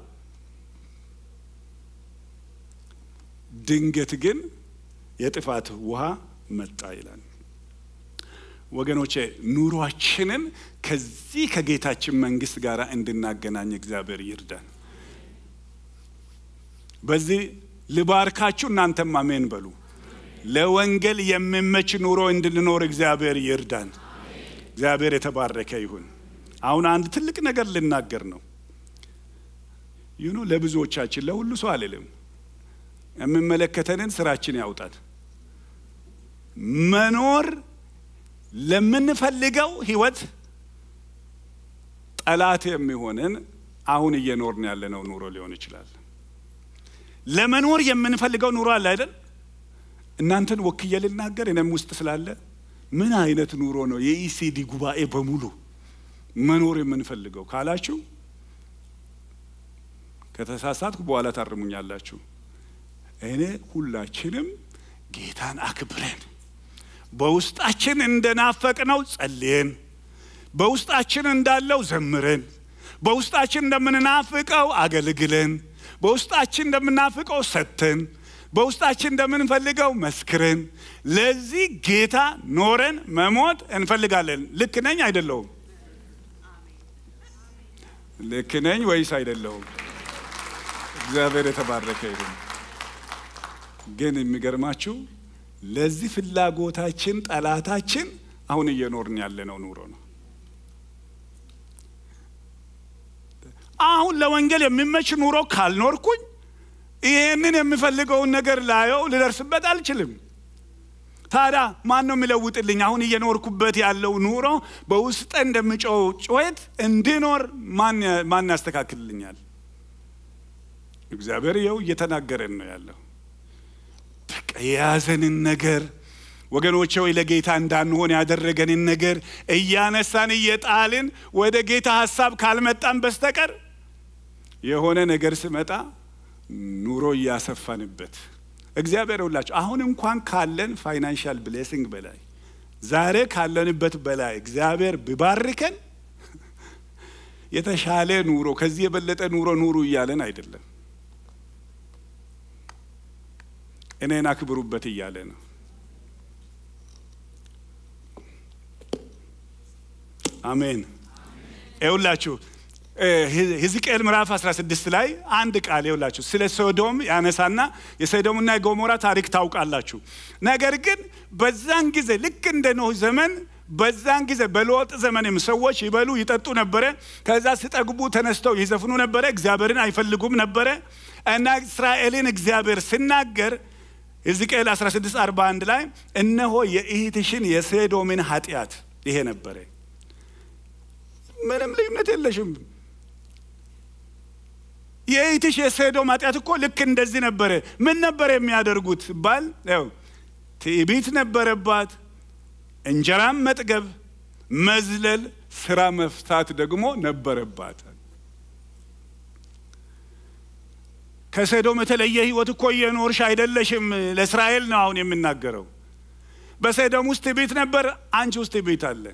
ድንገት ግን የጥፋት ውሃ መጣ ይላል ወገኖቼ ኑሯችንን ከዚህ ከጌታችን መንግስት ጋር እንድናገናኝ እግዚአብሔር ይርዳን በዚህ ልባርካችሁ እናንተም አሜን በሉ ለወንጌል የሚመች ኑሮ እንድንኖር እግዚአብሔር ይርዳን እግዚአብሔር የተባረከ ይሁን አሁን አንድ ትልቅ ነገር ልናገር ነው ይሁኑ ለብዙዎቻችን ለሁሉ ሰው አልልም የሚመለከተንን ስራችን ያውጣል መኖር ለምንፈልገው ህይወት ጠላት የሚሆንን አሁን እየኖርን ያለነው ኑሮ ሊሆን ይችላል ለመኖር የምንፈልገው ኑሮ አለ አይደል እናንተን ወክዬ ልናገር እኔም ውስጥ ስላለ ምን አይነት ኑሮ ነው የኢሲዲ ጉባኤ በሙሉ መኖር የምንፈልገው ካላችሁ ከተሳሳትኩ በኋላ ታርሙኛላችሁ እኔ ሁላችንም ጌታን አክብረን በውስጣችን እንደናፈቅነው ጸልየን በውስጣችን እንዳለው ዘምረን በውስጣችን እንደምንናፍቀው አገልግለን በውስጣችን እንደምናፍቀው ሰጥተን በውስጣችን እንደምንፈልገው መስክረን ለዚህ ጌታ ኖረን መሞት እንፈልጋለን ልክ ነኝ አይደለሁም ልክ ነኝ ወይስ አይደለሁም እግዚአብሔር የተባረከ ይሁን ግን የሚገርማችሁ ለዚህ ፍላጎታችን ጠላታችን አሁን እየኖርን ያለነው ኑሮ ነው። አሁን ለወንጌል የሚመች ኑሮ ካልኖርኩኝ ይህንን የምፈልገውን ነገር ላየው ልደርስበት አልችልም። ታዲያ ማን ነው የሚለውጥልኝ? አሁን እየኖርኩበት ያለው ኑሮ በውስጠ እንደምጮው ጩኸት እንድኖር ማን ያስተካክልልኛል? እግዚአብሔር ይኸው እየተናገረን ነው ያለው። በቃ የያዘንን ነገር ወገኖቼ ወይ ለጌታ እንዳንሆን ያደረገንን ነገር እያነሳን እየጣልን ወደ ጌታ ሀሳብ ካልመጣን በስተቀር የሆነ ነገር ስመጣ ኑሮ እያሰፋንበት እግዚአብሔር ሁላችሁ አሁን እንኳን ካለን ፋይናንሻል ብሌሲንግ በላይ ዛሬ ካለንበት በላይ እግዚአብሔር ቢባርከን የተሻለ ኑሮ ከዚህ የበለጠ ኑሮ ኑሩ እያለን አይደለም። እኔን አክብሩበት እያለ ነው። አሜን። ይኸውላችሁ ሕዝቅኤል ምዕራፍ 16 ላይ አንድ ቃል ይኸውላችሁ ስለ ሶዶም ያነሳና የሶዶምና የጎሞራ ታሪክ ታውቃላችሁ። ነገር ግን በዛን ጊዜ ልክ እንደ ኖህ ዘመን በዛን ጊዜ በሎጥ ዘመንም ሰዎች ይበሉ ይጠጡ ነበረ። ከዛ ሲጠግቡ ተነስተው ይዘፍኑ ነበረ። እግዚአብሔርን አይፈልጉም ነበረ እና እስራኤልን እግዚአብሔር ሲናገር ሕዝቅኤል 16 41 ላይ እነሆ የእህትሽን የሶዶምን ኃጢአት ይሄ ነበረ። ምንም ልዩነት የለሽም። የእህትሽ የሶዶም ኃጢአት እኮ ልክ እንደዚህ ነበረ። ምን ነበረ የሚያደርጉት ባል ው ትዕቢት ነበረባት፣ እንጀራም መጥገብ፣ መዝለል፣ ስራ መፍታት ደግሞ ነበረባት። ከሶዶም የተለየ ህይወት እኮ እየኖርሽ አይደለሽም። ለእስራኤል ነው አሁን የምናገረው። በሶዶም ውስጥ ትዕቢት ነበር፣ አንቺ ውስጥ ትዕቢት አለ።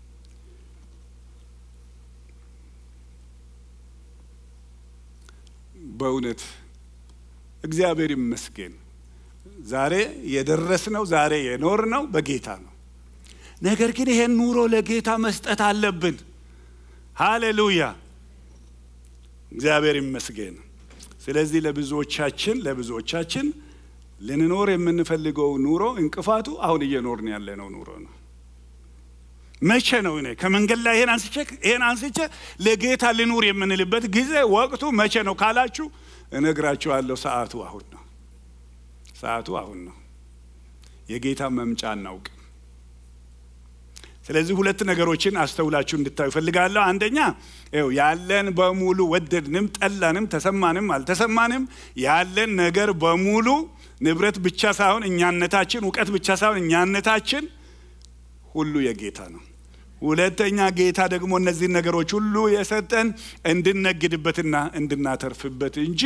በእውነት እግዚአብሔር ይመስገን ዛሬ የደረስነው ዛሬ የኖርነው በጌታ ነው። ነገር ግን ይሄን ኑሮ ለጌታ መስጠት አለብን። ሃሌሉያ እግዚአብሔር ይመስገን። ስለዚህ ለብዙዎቻችን ለብዙዎቻችን ልንኖር የምንፈልገው ኑሮ እንቅፋቱ አሁን እየኖርን ያለነው ኑሮ ነው። መቼ ነው እኔ ከመንገድ ላይ ይሄን አንስቼ ይሄን አንስቼ ለጌታ ልኑር የምንልበት ጊዜ ወቅቱ መቼ ነው ካላችሁ እነግራችኋለሁ። ሰዓቱ አሁን ነው። ሰዓቱ አሁን ነው። የጌታ መምጫ አናውቅም። ስለዚህ ሁለት ነገሮችን አስተውላችሁ እንድታዩ እፈልጋለሁ። አንደኛ ይኸው ያለን በሙሉ ወደድንም ጠላንም ተሰማንም አልተሰማንም ያለን ነገር በሙሉ ንብረት ብቻ ሳይሆን እኛነታችን፣ እውቀት ብቻ ሳይሆን እኛነታችን ሁሉ የጌታ ነው። ሁለተኛ ጌታ ደግሞ እነዚህን ነገሮች ሁሉ የሰጠን እንድነግድበትና እንድናተርፍበት እንጂ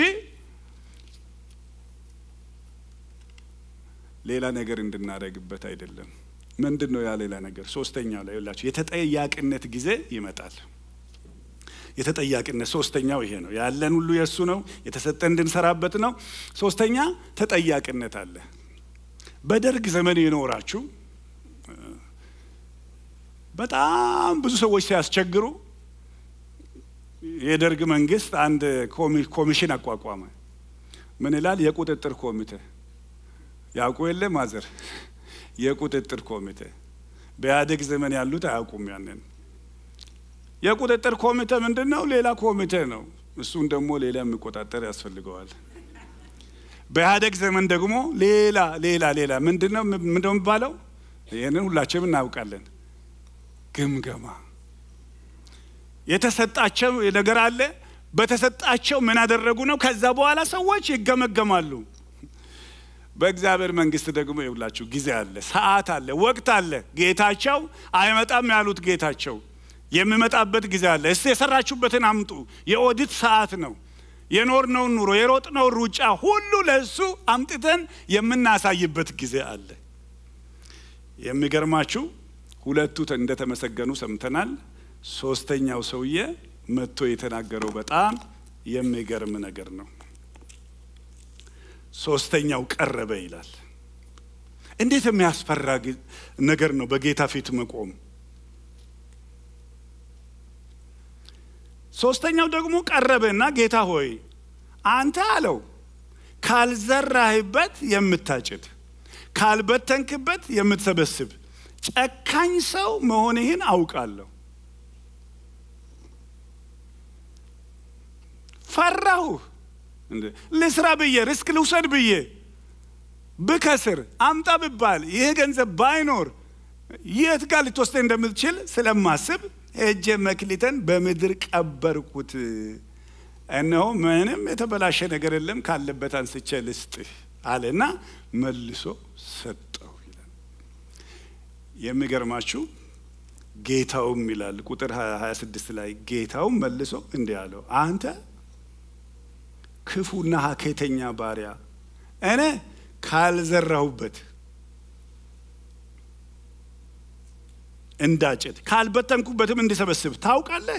ሌላ ነገር እንድናደርግበት አይደለም። ምንድን ነው ያ ሌላ ነገር? ሶስተኛው ላይ ላችሁ የተጠያቂነት ጊዜ ይመጣል። የተጠያቂነት ሶስተኛው ይሄ ነው። ያለን ሁሉ የእሱ ነው፣ የተሰጠ እንድንሰራበት ነው። ሶስተኛ ተጠያቂነት አለ። በደርግ ዘመን የኖራችሁ በጣም ብዙ ሰዎች ሲያስቸግሩ የደርግ መንግስት አንድ ኮሚሽን አቋቋመ። ምን ይላል? የቁጥጥር ኮሚቴ ያውቁ የለ ማዘር የቁጥጥር ኮሚቴ በኢህአዴግ ዘመን ያሉት አያውቁም። ያንን የቁጥጥር ኮሚቴ ምንድን ነው? ሌላ ኮሚቴ ነው። እሱን ደግሞ ሌላ የሚቆጣጠር ያስፈልገዋል። በኢህአዴግ ዘመን ደግሞ ሌላ ሌላ ሌላ ምንድን ነው ምንድን ነው የሚባለው? ይህንን ሁላችንም እናውቃለን። ግምገማ የተሰጣቸው ነገር አለ። በተሰጣቸው ምን አደረጉ ነው። ከዛ በኋላ ሰዎች ይገመገማሉ። በእግዚአብሔር መንግስት ደግሞ ይውላችሁ ጊዜ አለ፣ ሰዓት አለ፣ ወቅት አለ። ጌታቸው አይመጣም ያሉት ጌታቸው የሚመጣበት ጊዜ አለ። እስቲ የሰራችሁበትን አምጡ። የኦዲት ሰዓት ነው። የኖርነውን ኑሮ የሮጥነውን ሩጫ ሁሉ ለእሱ አምጥተን የምናሳይበት ጊዜ አለ። የሚገርማችሁ ሁለቱ እንደተመሰገኑ ሰምተናል። ሶስተኛው ሰውዬ መጥቶ የተናገረው በጣም የሚገርም ነገር ነው። ሶስተኛው ቀረበ ይላል። እንዴት የሚያስፈራ ነገር ነው በጌታ ፊት መቆም። ሶስተኛው ደግሞ ቀረበና ጌታ ሆይ አንተ አለው ካልዘራህበት የምታጭድ ካልበተንክበት የምትሰበስብ ጨካኝ ሰው መሆንህን አውቃለሁ። ፈራሁ ልስራ ብዬ ሪስክ ልውሰድ ብዬ ብከስር አምጣ ብባል ይህ ገንዘብ ባይኖር የት ጋር ልትወስደኝ እንደምትችል ስለማስብ ሄጄ መክሊተን በምድር ቀበርኩት። እነሆ ምንም የተበላሸ ነገር የለም ካለበት አንስቼ ልስጥህ አለና መልሶ ሰጠው ይላል። የሚገርማችሁ ጌታውም ይላል ቁጥር 26 ላይ ጌታውም መልሶ እንዲህ አለው አንተ ክፉና ሀኬተኛ ባሪያ እኔ ካልዘራሁበት እንዳጭድ ካልበተንኩበትም እንዲሰበስብ ታውቃለህ።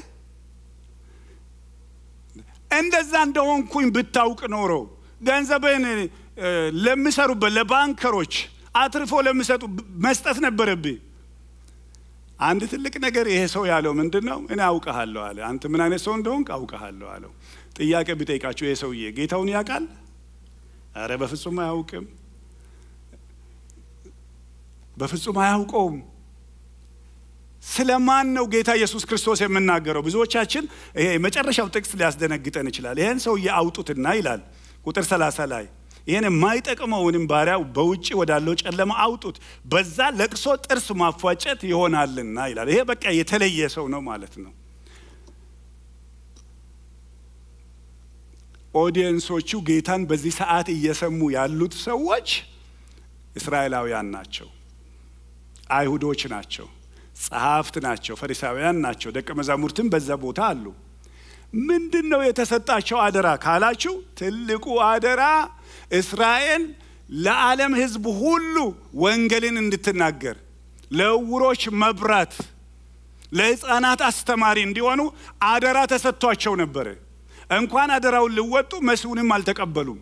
እንደዛ እንደሆንኩኝ ብታውቅ ኖሮ ገንዘብን ለሚሰሩበት ለባንከሮች አትርፎ ለሚሰጡ መስጠት ነበረብኝ። አንድ ትልቅ ነገር ይሄ ሰው ያለው ምንድን ነው? እኔ አውቀሃለሁ አለ። አንተ ምን አይነት ሰው እንደሆንክ አውቀሃለሁ አለው። ጥያቄ ቢጠይቃችሁ ይሄ ሰውዬ ጌታውን ያውቃል? አረ በፍጹም አያውቅም። በፍጹም አያውቀውም። ስለ ማን ነው ጌታ ኢየሱስ ክርስቶስ የምናገረው? ብዙዎቻችን ይሄ የመጨረሻው ጥቅስ ሊያስደነግጠን ይችላል። ይህን ሰውዬ አውጡትና ይላል ቁጥር ሰላሳ ላይ ይህን የማይጠቅመውንም ባሪያ በውጭ ወዳለው ጨለማ አውጡት፣ በዛ ለቅሶ ጥርስ ማፏጨት ይሆናልና ይላል። ይሄ በቃ የተለየ ሰው ነው ማለት ነው። ኦዲየንሶቹ ጌታን በዚህ ሰዓት እየሰሙ ያሉት ሰዎች እስራኤላውያን ናቸው፣ አይሁዶች ናቸው፣ ጸሐፍት ናቸው፣ ፈሪሳውያን ናቸው። ደቀ መዛሙርትም በዛ ቦታ አሉ። ምንድን ነው የተሰጣቸው አደራ ካላችሁ፣ ትልቁ አደራ እስራኤል ለዓለም ሕዝብ ሁሉ ወንጌልን እንድትናገር፣ ለዕውሮች መብራት፣ ለሕፃናት አስተማሪ እንዲሆኑ አደራ ተሰጥቷቸው ነበረ። እንኳን አደራውን ሊወጡ መሲሁንም አልተቀበሉም።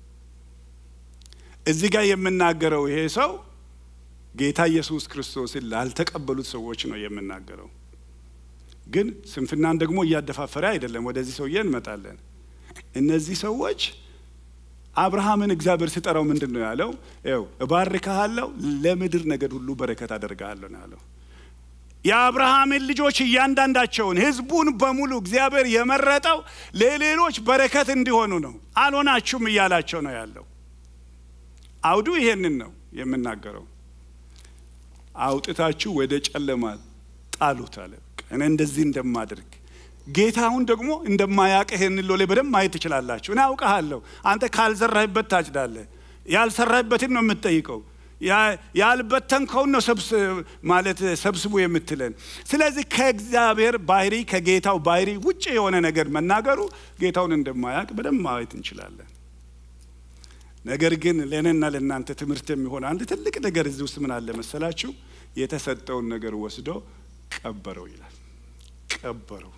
እዚህ ጋር የምናገረው ይሄ ሰው ጌታ ኢየሱስ ክርስቶስን ላልተቀበሉት ሰዎች ነው የምናገረው። ግን ስንፍናን ደግሞ እያደፋፈረ አይደለም። ወደዚህ ሰውዬ እንመጣለን። እነዚህ ሰዎች አብርሃምን እግዚአብሔር ሲጠራው ምንድን ነው ያለው? ይኸው እባርክሃለሁ፣ ለምድር ነገድ ሁሉ በረከት አደርግሃለሁ ነው ያለው። የአብርሃምን ልጆች እያንዳንዳቸውን ህዝቡን በሙሉ እግዚአብሔር የመረጠው ለሌሎች በረከት እንዲሆኑ ነው። አልሆናችሁም እያላቸው ነው ያለው። አውዱ ይሄንን ነው የምናገረው። አውጥታችሁ ወደ ጨለማ ጣሉት አለ። እኔ እንደዚህ እንደማደርግ ጌታውን ደግሞ እንደማያውቅህ ይህንን ሎሌ በደንብ ማየት ትችላላችሁ። እኔ አውቅሃለሁ። አንተ ካልዘራህበት ታጭዳለህ። ያልሰራህበትን ነው የምትጠይቀው። ያልበተንከውን ነው ማለት ሰብስቡ የምትለን። ስለዚህ ከእግዚአብሔር ባህሪ ከጌታው ባህሪ ውጭ የሆነ ነገር መናገሩ ጌታውን እንደማያውቅ በደንብ ማየት እንችላለን። ነገር ግን ለእኔና ለእናንተ ትምህርት የሚሆን አንድ ትልቅ ነገር እዚህ ውስጥ ምን አለ መሰላችሁ? የተሰጠውን ነገር ወስዶ ቀበረው ይላል። ቀበረው።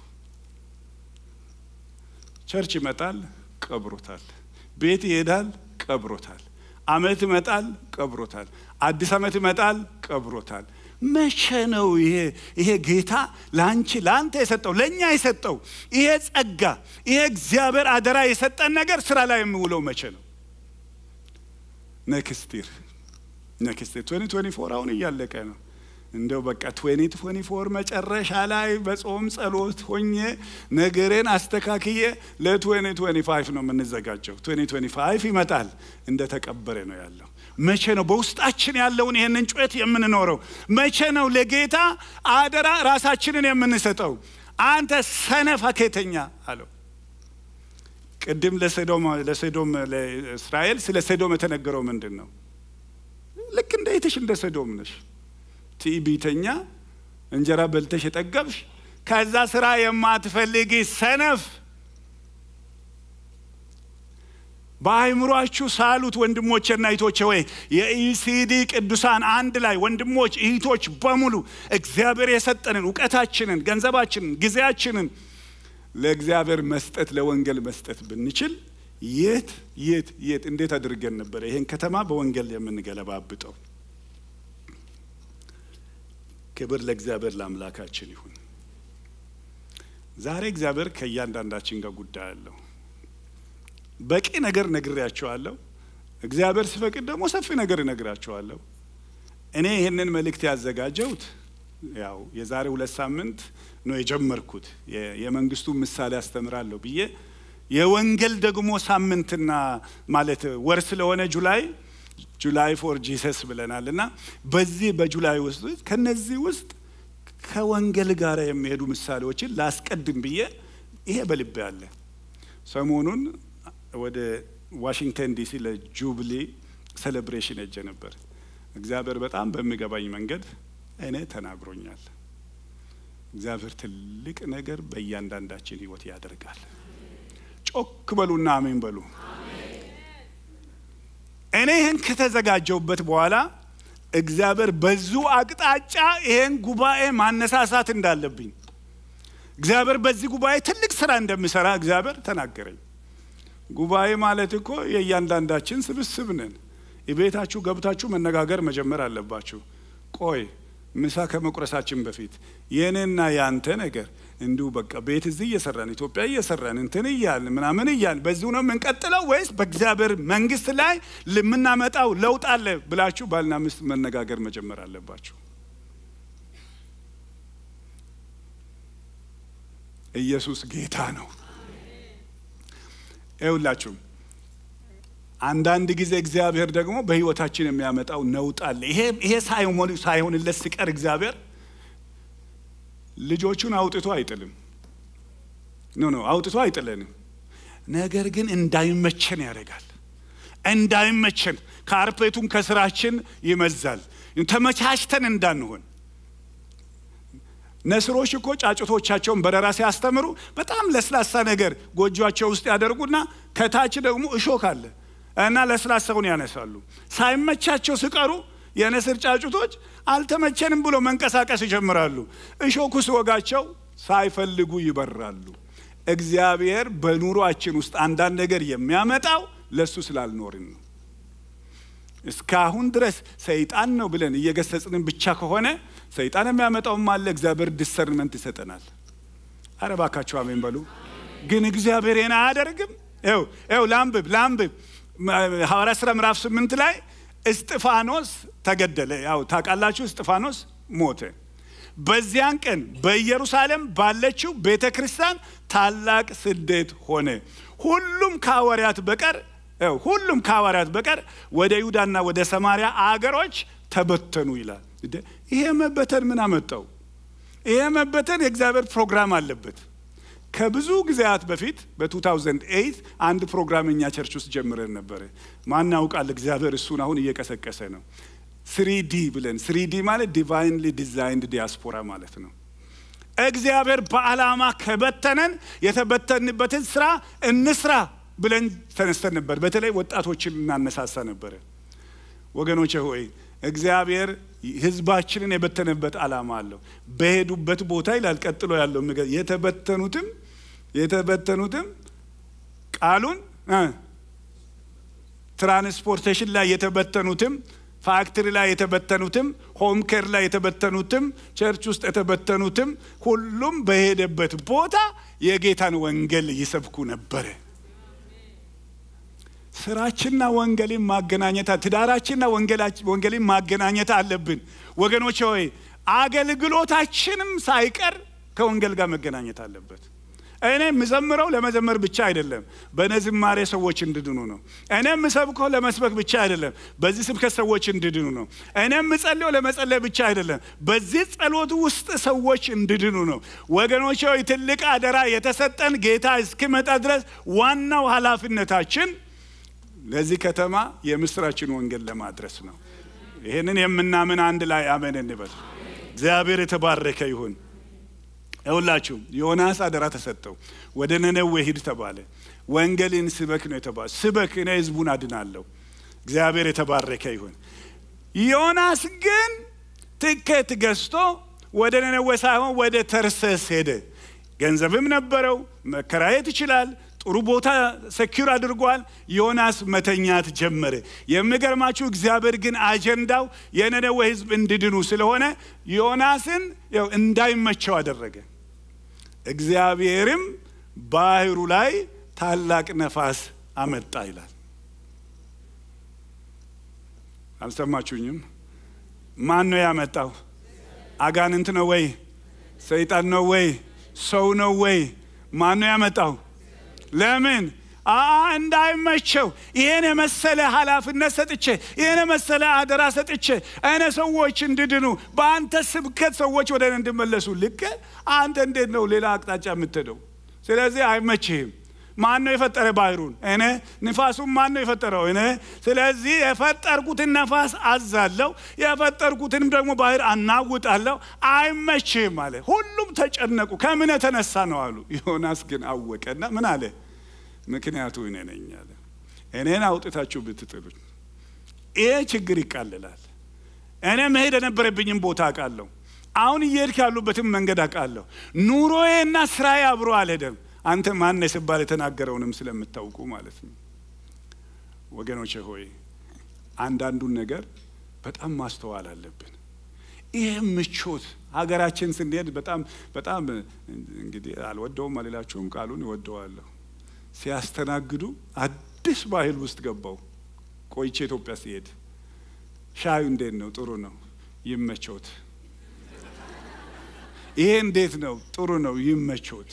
ቸርች ይመጣል፣ ቀብሮታል። ቤት ይሄዳል፣ ቀብሮታል። አመት ይመጣል፣ ቀብሮታል። አዲስ አመት ይመጣል፣ ቀብሮታል። መቼ ነው ይሄ ይሄ ጌታ ለአንቺ ለአንተ የሰጠው ለእኛ የሰጠው ይሄ ጸጋ ይሄ እግዚአብሔር አደራ የሰጠን ነገር ስራ ላይ የሚውለው መቼ ነው? ነክስቲር ነክስቲር 2024 አሁን እያለቀ ነው። እንደው በቃ 2024 መጨረሻ ላይ በጾም ጸሎት ሆኜ ነገሬን አስተካክዬ ለ2025 ነው የምንዘጋጀው። 2025 ይመጣል እንደ ተቀበረ ነው ያለው። መቼ ነው በውስጣችን ያለውን ይህንን ጩኸት የምንኖረው? መቼ ነው ለጌታ አደራ ራሳችንን የምንሰጠው? አንተ ሰነፍ ሀኬተኛ አለው። ቅድም ለሰዶም ለሰዶም ለእስራኤል ስለ ሰዶም የተነገረው ምንድን ነው? ልክ እንደ ይትሽ እንደ ሰዶም ነሽ ትዕቢተኛ እንጀራ በልተሽ የጠገብሽ ከዛ ስራ የማትፈልጊ ሰነፍ በአይምሯችሁ ሳሉት ወንድሞቼና እህቶቼ ወይ የኢሲዲ ቅዱሳን አንድ ላይ ወንድሞች እህቶች በሙሉ እግዚአብሔር የሰጠንን እውቀታችንን ገንዘባችንን ጊዜያችንን ለእግዚአብሔር መስጠት ለወንጌል መስጠት ብንችል የት የት የት እንዴት አድርገን ነበረ ይሄን ከተማ በወንጌል የምንገለባብጠው ክብር ለእግዚአብሔር ለአምላካችን ይሁን ዛሬ እግዚአብሔር ከእያንዳንዳችን ጋር ጉዳይ አለው በቂ ነገር ነግሬያቸዋለሁ። እግዚአብሔር ሲፈቅድ ደግሞ ሰፊ ነገር እነግራቸዋለሁ። እኔ ይህንን መልእክት ያዘጋጀሁት ያው የዛሬ ሁለት ሳምንት ነው የጀመርኩት የመንግስቱ ምሳሌ አስተምራለሁ ብዬ የወንጌል ደግሞ ሳምንትና ማለት ወር ስለሆነ ጁላይ ጁላይ ፎር ጂሰስ ብለናል እና በዚህ በጁላይ ውስጥ ከነዚህ ውስጥ ከወንጌል ጋር የሚሄዱ ምሳሌዎችን ላስቀድም ብዬ ይሄ በልቤ አለ። ሰሞኑን ወደ ዋሽንግተን ዲሲ ለጁብሊ ሴሌብሬሽን ሄጄ ነበር። እግዚአብሔር በጣም በሚገባኝ መንገድ እኔ ተናግሮኛል። እግዚአብሔር ትልቅ ነገር በእያንዳንዳችን ህይወት ያደርጋል። ጮክ በሉና አሜን በሉ። እኔ ይህን ከተዘጋጀውበት በኋላ እግዚአብሔር በዙ አቅጣጫ ይህን ጉባኤ ማነሳሳት እንዳለብኝ እግዚአብሔር በዚህ ጉባኤ ትልቅ ስራ እንደሚሰራ እግዚአብሔር ተናገረኝ። ጉባኤ ማለት እኮ የእያንዳንዳችን ስብስብ ነን። የቤታችሁ ገብታችሁ መነጋገር መጀመር አለባችሁ። ቆይ ምሳ ከመቁረሳችን በፊት የእኔና የአንተ ነገር እንዲሁ በቃ ቤት እዚህ እየሰራን ኢትዮጵያ እየሰራን እንትን እያልን ምናምን እያልን በዚሁ ነው የምንቀጥለው ወይስ በእግዚአብሔር መንግስት ላይ የምናመጣው ለውጥ አለ ብላችሁ ባልና ሚስት መነጋገር መጀመር አለባችሁ። ኢየሱስ ጌታ ነው። ይኸውላችሁ አንዳንድ ጊዜ እግዚአብሔር ደግሞ በህይወታችን የሚያመጣው ነውጥ አለ። ይሄ ይሄ ሳይሆንለት ሲቀር እግዚአብሔር ልጆቹን አውጥቶ አይጥልም። ኖ ኖ አውጥቶ አይጥለንም። ነገር ግን እንዳይመቸን ያደርጋል። እንዳይመቸን ካርፔቱን ከስራችን ይመዛል። ተመቻችተን እንዳንሆን ነስሮች እኮ ጫጩቶቻቸውን በረራ ሲያስተምሩ በጣም ለስላሳ ነገር ጎጆቸው ውስጥ ያደርጉና ከታች ደግሞ እሾክ አለ እና ለስላሳውን ያነሳሉ። ሳይመቻቸው ሲቀሩ የንስር ጫጩቶች አልተመቸንም ብሎ መንቀሳቀስ ይጀምራሉ። እሾኩ ሲወጋቸው ሳይፈልጉ ይበራሉ። እግዚአብሔር በኑሯችን ውስጥ አንዳንድ ነገር የሚያመጣው ለእሱ ስላልኖርን ነው። እስካሁን ድረስ ሰይጣን ነው ብለን እየገሰጽንን ብቻ ከሆነ ሰይጣን የሚያመጣውም አለ። እግዚአብሔር ዲሰርመንት ይሰጠናል። አረ እባካችሁ አሜን በሉ። ግን እግዚአብሔር ይህን አያደርግም። ው ው ላንብብ ላንብብ ሐዋርያ ሥራ ምዕራፍ ስምንት ላይ እስጢፋኖስ ተገደለ። ያው ታውቃላችሁ፣ እስጢፋኖስ ሞተ። በዚያን ቀን በኢየሩሳሌም ባለችው ቤተ ክርስቲያን ታላቅ ስደት ሆነ። ሁሉም ከሐዋርያት በቀር ሁሉም ከሐዋርያት በቀር ወደ ይሁዳና ወደ ሰማሪያ አገሮች ተበተኑ ይላል። ይሄ መበተን ምን አመጣው? ይሄ መበተን የእግዚአብሔር ፕሮግራም አለበት። ከብዙ ጊዜያት በፊት በ2008 አንድ ፕሮግራም እኛ ቸርች ውስጥ ጀምረን ነበረ። ማን ያውቃል? እግዚአብሔር እሱን አሁን እየቀሰቀሰ ነው። ስሪዲ ብለን ስሪዲ ማለት ዲቫይንሊ ዲዛይንድ ዲያስፖራ ማለት ነው። እግዚአብሔር በዓላማ ከበተነን የተበተንበትን ስራ እንስራ ብለን ተነስተን ነበር። በተለይ ወጣቶችን እናነሳሳ ነበረ። ወገኖቼ ሆይ እግዚአብሔር ሕዝባችንን የበተነበት ዓላማ አለው። በሄዱበት ቦታ ይላል ቀጥሎ ያለው የተበተኑትም የተበተኑትም ቃሉን ትራንስፖርቴሽን ላይ የተበተኑትም ፋክትሪ ላይ የተበተኑትም ሆም ኬር ላይ የተበተኑትም ቸርች ውስጥ የተበተኑትም ሁሉም በሄደበት ቦታ የጌታን ወንጌል ይሰብኩ ነበረ። ስራችንና ወንጌልን ማገናኘት ትዳራችንና ወንጌልን ማገናኘት አለብን ወገኖች ሆይ አገልግሎታችንም ሳይቀር ከወንጌል ጋር መገናኘት አለበት። እኔ የምዘምረው ለመዘመር ብቻ አይደለም፣ በእኔ ዝማሬ ሰዎች እንድድኑ ነው። እኔ የምሰብከው ለመስበክ ብቻ አይደለም፣ በዚህ ስብከት ሰዎች እንድድኑ ነው። እኔ የምጸልየው ለመጸለይ ብቻ አይደለም፣ በዚህ ጸሎት ውስጥ ሰዎች እንድድኑ ነው። ወገኖች ሆይ ትልቅ አደራ የተሰጠን ጌታ እስኪመጣ ድረስ ዋናው ኃላፊነታችን ለዚህ ከተማ የምስራችን ወንጌል ለማድረስ ነው። ይህንን የምናምን አንድ ላይ አሜን እንበል። እግዚአብሔር የተባረከ ይሁን። ይሁላችሁ ዮናስ አደራ ተሰጠው። ወደ ነነዌ ሂድ ተባለ። ወንጌልን ስበክ ነው የተባለ። ስበክ፣ እኔ ህዝቡን አድናለሁ። እግዚአብሔር የተባረከ ይሁን። ዮናስ ግን ትኬት ገዝቶ ወደ ነነዌ ሳይሆን ወደ ተርሴስ ሄደ። ገንዘብም ነበረው፣ መከራየት ይችላል። ጥሩ ቦታ ሰኪር አድርጓል። ዮናስ መተኛት ጀመረ። የሚገርማችሁ እግዚአብሔር ግን አጀንዳው የነነዌ ህዝብ እንዲድኑ ስለሆነ ዮናስን ያው እንዳይመቸው አደረገ። እግዚአብሔርም ባህሩ ላይ ታላቅ ነፋስ አመጣ ይላል። አልሰማችሁኝም? ማን ነው ያመጣው? አጋንንት ነው ወይ? ሰይጣን ነው ወይ? ሰው ነው ወይ? ማን ነው ያመጣው? ለምን እንዳይመቸው ይህን የመሰለ ኃላፊነት ሰጥቼ ይህን የመሰለ አደራ ሰጥቼ እኔ ሰዎች እንድድኑ በአንተ ስብከት ሰዎች ወደ እኔ እንድመለሱ ልክ አንተ እንዴት ነው ሌላ አቅጣጫ የምትሄደው? ስለዚህ አይመችህም። ማን ነው የፈጠረ ባህሩን? እኔ። ንፋሱን ማን ነው የፈጠረው? እኔ። ስለዚህ የፈጠርኩትን ነፋስ አዛለሁ፣ የፈጠርኩትንም ደግሞ ባህር አናውጣለሁ። አይመችህም አለ። ሁሉም ተጨነቁ። ከምን የተነሳ ነው አሉ። ዮናስ ግን አወቀና ምን አለ? ምክንያቱ እኔ ነኝ አለ። እኔን አውጥታችሁ ብትጥሉኝ ይሄ ችግር ይቃልላል። እኔ መሄድ የነበረብኝም ቦታ አውቃለሁ። አሁን እየሄድክ ያሉበትም መንገድ አውቃለሁ። ኑሮዬና ስራዬ አብሮ አልሄደም። አንተ ማን ስባል የተናገረውንም ስለምታውቁ ማለት ነው። ወገኖቼ ሆይ አንዳንዱን ነገር በጣም ማስተዋል አለብን። ይህ ምቾት ሀገራችን ስንሄድ በጣም በጣም እንግዲህ አልወደውም አልላችሁም፣ ቃሉን ይወደዋለሁ። ሲያስተናግዱ አዲስ ባህል ውስጥ ገባው። ቆይቼ ኢትዮጵያ ሲሄድ ሻዩ እንዴት ነው? ጥሩ ነው፣ ይመቾት። ይሄ እንዴት ነው? ጥሩ ነው፣ ይመቾት።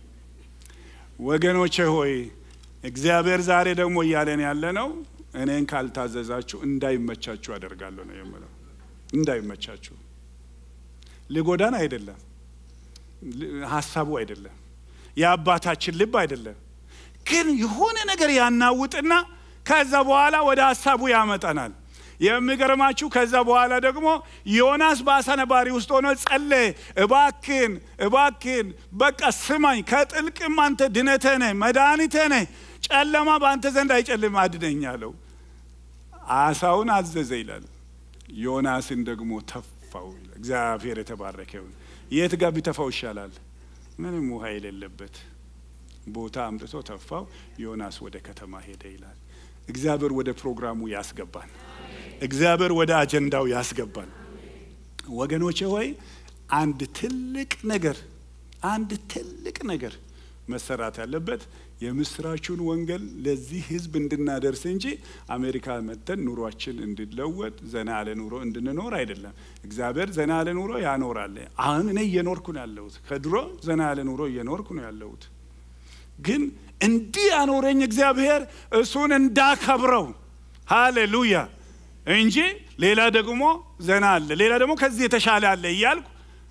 ወገኖቼ ሆይ እግዚአብሔር ዛሬ ደግሞ እያለን ያለ ነው፣ እኔን ካልታዘዛችሁ እንዳይመቻችሁ አደርጋለሁ ነው የምለው። እንዳይመቻችሁ ሊጎዳን አይደለም፣ ሀሳቡ አይደለም፣ የአባታችን ልብ አይደለም። ግን የሆነ ነገር ያናውጥና ከዛ በኋላ ወደ ሀሳቡ ያመጠናል። የሚገርማችሁ ከዛ በኋላ ደግሞ ዮናስ በአሳ ነባሪ ውስጥ ሆኖ ጸለየ። እባክን እባክን በቃ ስማኝ፣ ከጥልቅም አንተ ድነቴ ነህ፣ መድኃኒቴ ነህ፣ ጨለማ በአንተ ዘንድ አይጨልም፣ አድነኝ አለው። አሳውን አዘዘ ይላል። ዮናስን ደግሞ ተፋው ይላል። እግዚአብሔር የተባረከ ይሁን። የት ጋር ቢተፋው ይሻላል? ምንም ውሃ የሌለበት ቦታ አምጥቶ ተፋው። ዮናስ ወደ ከተማ ሄደ ይላል። እግዚአብሔር ወደ ፕሮግራሙ ያስገባል። እግዚአብሔር ወደ አጀንዳው ያስገባል። ወገኖቼ ሆይ አንድ ትልቅ ነገር አንድ ትልቅ ነገር መሰራት ያለበት የምስራቹን ወንጌል ለዚህ ሕዝብ እንድናደርስ እንጂ አሜሪካ መጥተን ኑሯችን እንድለወጥ ዘና ያለ ኑሮ እንድንኖር አይደለም። እግዚአብሔር ዘና ያለ ኑሮ ያኖራል። አሁን እኔ እየኖርኩ ነው ያለሁት። ከድሮ ዘና ያለ ኑሮ እየኖርኩ ነው ያለሁት። ግን እንዲህ ያኖረኝ እግዚአብሔር እሱን እንዳከብረው ሃሌሉያ እንጂ ሌላ ደግሞ ዘና አለ፣ ሌላ ደግሞ ከዚህ የተሻለ አለ እያልኩ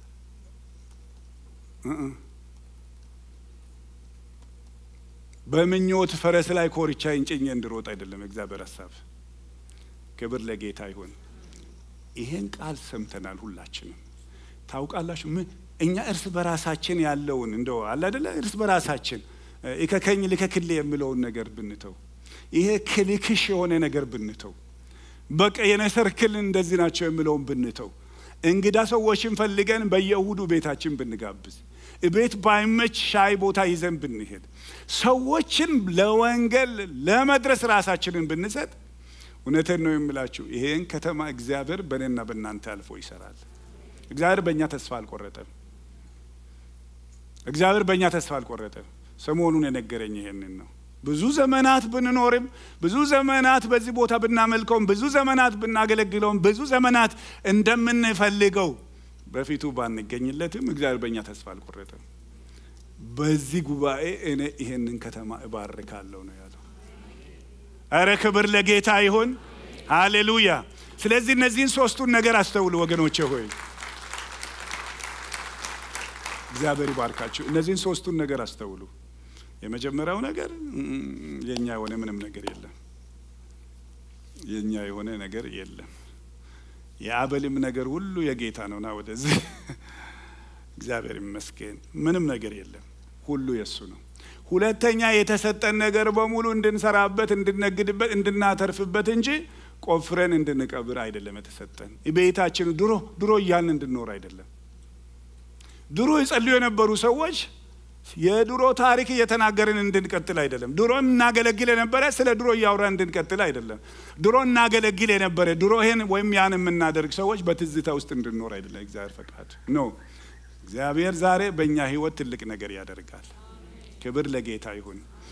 በምኞት ፈረስ ላይ ኮርቻ እንጭኜ እንድሮጥ አይደለም እግዚአብሔር ሀሳብ። ክብር ለጌታ ይሁን። ይሄን ቃል ሰምተናል ሁላችንም። ታውቃላችሁ ምን እኛ እርስ በራሳችን ያለውን እንደው አለ አይደለ እርስ በራሳችን እከከኝ ልከክል የሚለውን ነገር ብንተው፣ ይሄ ክልክሽ የሆነ ነገር ብንተው፣ በቃ የኔ ሰርክል እንደዚህ ናቸው የሚለውን ብንተው፣ እንግዳ ሰዎችን ፈልገን በየእሁዱ ቤታችን ብንጋብዝ፣ ቤት ባይመች ሻይ ቦታ ይዘን ብንሄድ፣ ሰዎችን ለወንጌል ለመድረስ ራሳችንን ብንሰጥ፣ እውነቴን ነው የምላችሁ ይሄን ከተማ እግዚአብሔር በእኔና በእናንተ አልፎ ይሰራል። እግዚአብሔር በእኛ ተስፋ አልቆረጠም። እግዚአብሔር በእኛ ተስፋ አልቆረጠም። ሰሞኑን የነገረኝ ይሄንን ነው። ብዙ ዘመናት ብንኖርም ብዙ ዘመናት በዚህ ቦታ ብናመልከውም ብዙ ዘመናት ብናገለግለውም ብዙ ዘመናት እንደምንፈልገው በፊቱ ባንገኝለትም እግዚአብሔር በእኛ ተስፋ አልቆረጠም። በዚህ ጉባኤ እኔ ይሄንን ከተማ እባርካለሁ ነው ያለው። እረ ክብር ለጌታ ይሁን፣ ሃሌሉያ። ስለዚህ እነዚህን ሶስቱን ነገር አስተውሉ ወገኖቼ ሆይ እግዚአብሔር ይባርካችሁ። እነዚህን ሶስቱን ነገር አስተውሉ። የመጀመሪያው ነገር የኛ የሆነ ምንም ነገር የለም። የኛ የሆነ ነገር የለም። የአበልም ነገር ሁሉ የጌታ ነውና ወደዚህ እግዚአብሔር ይመስገን። ምንም ነገር የለም፣ ሁሉ የእሱ ነው። ሁለተኛ የተሰጠን ነገር በሙሉ እንድንሰራበት፣ እንድነግድበት፣ እንድናተርፍበት እንጂ ቆፍረን እንድንቀብር አይደለም የተሰጠን። ቤታችን ድሮ ድሮ እያልን እንድንኖር አይደለም። ድሮ ይጸልዩ የነበሩ ሰዎች የድሮ ታሪክ እየተናገርን እንድንቀጥል አይደለም። ድሮ እናገለግል የነበረ ስለ ድሮ እያወራን እንድንቀጥል አይደለም። ድሮ እናገለግል የነበረ ድሮ ይሄን ወይም ያን የምናደርግ ሰዎች በትዝታ ውስጥ እንድንኖር አይደለም። እግዚአብሔር ፈቃድ ነው። እግዚአብሔር ዛሬ በእኛ ሕይወት ትልቅ ነገር ያደርጋል። ክብር ለጌታ ይሁን።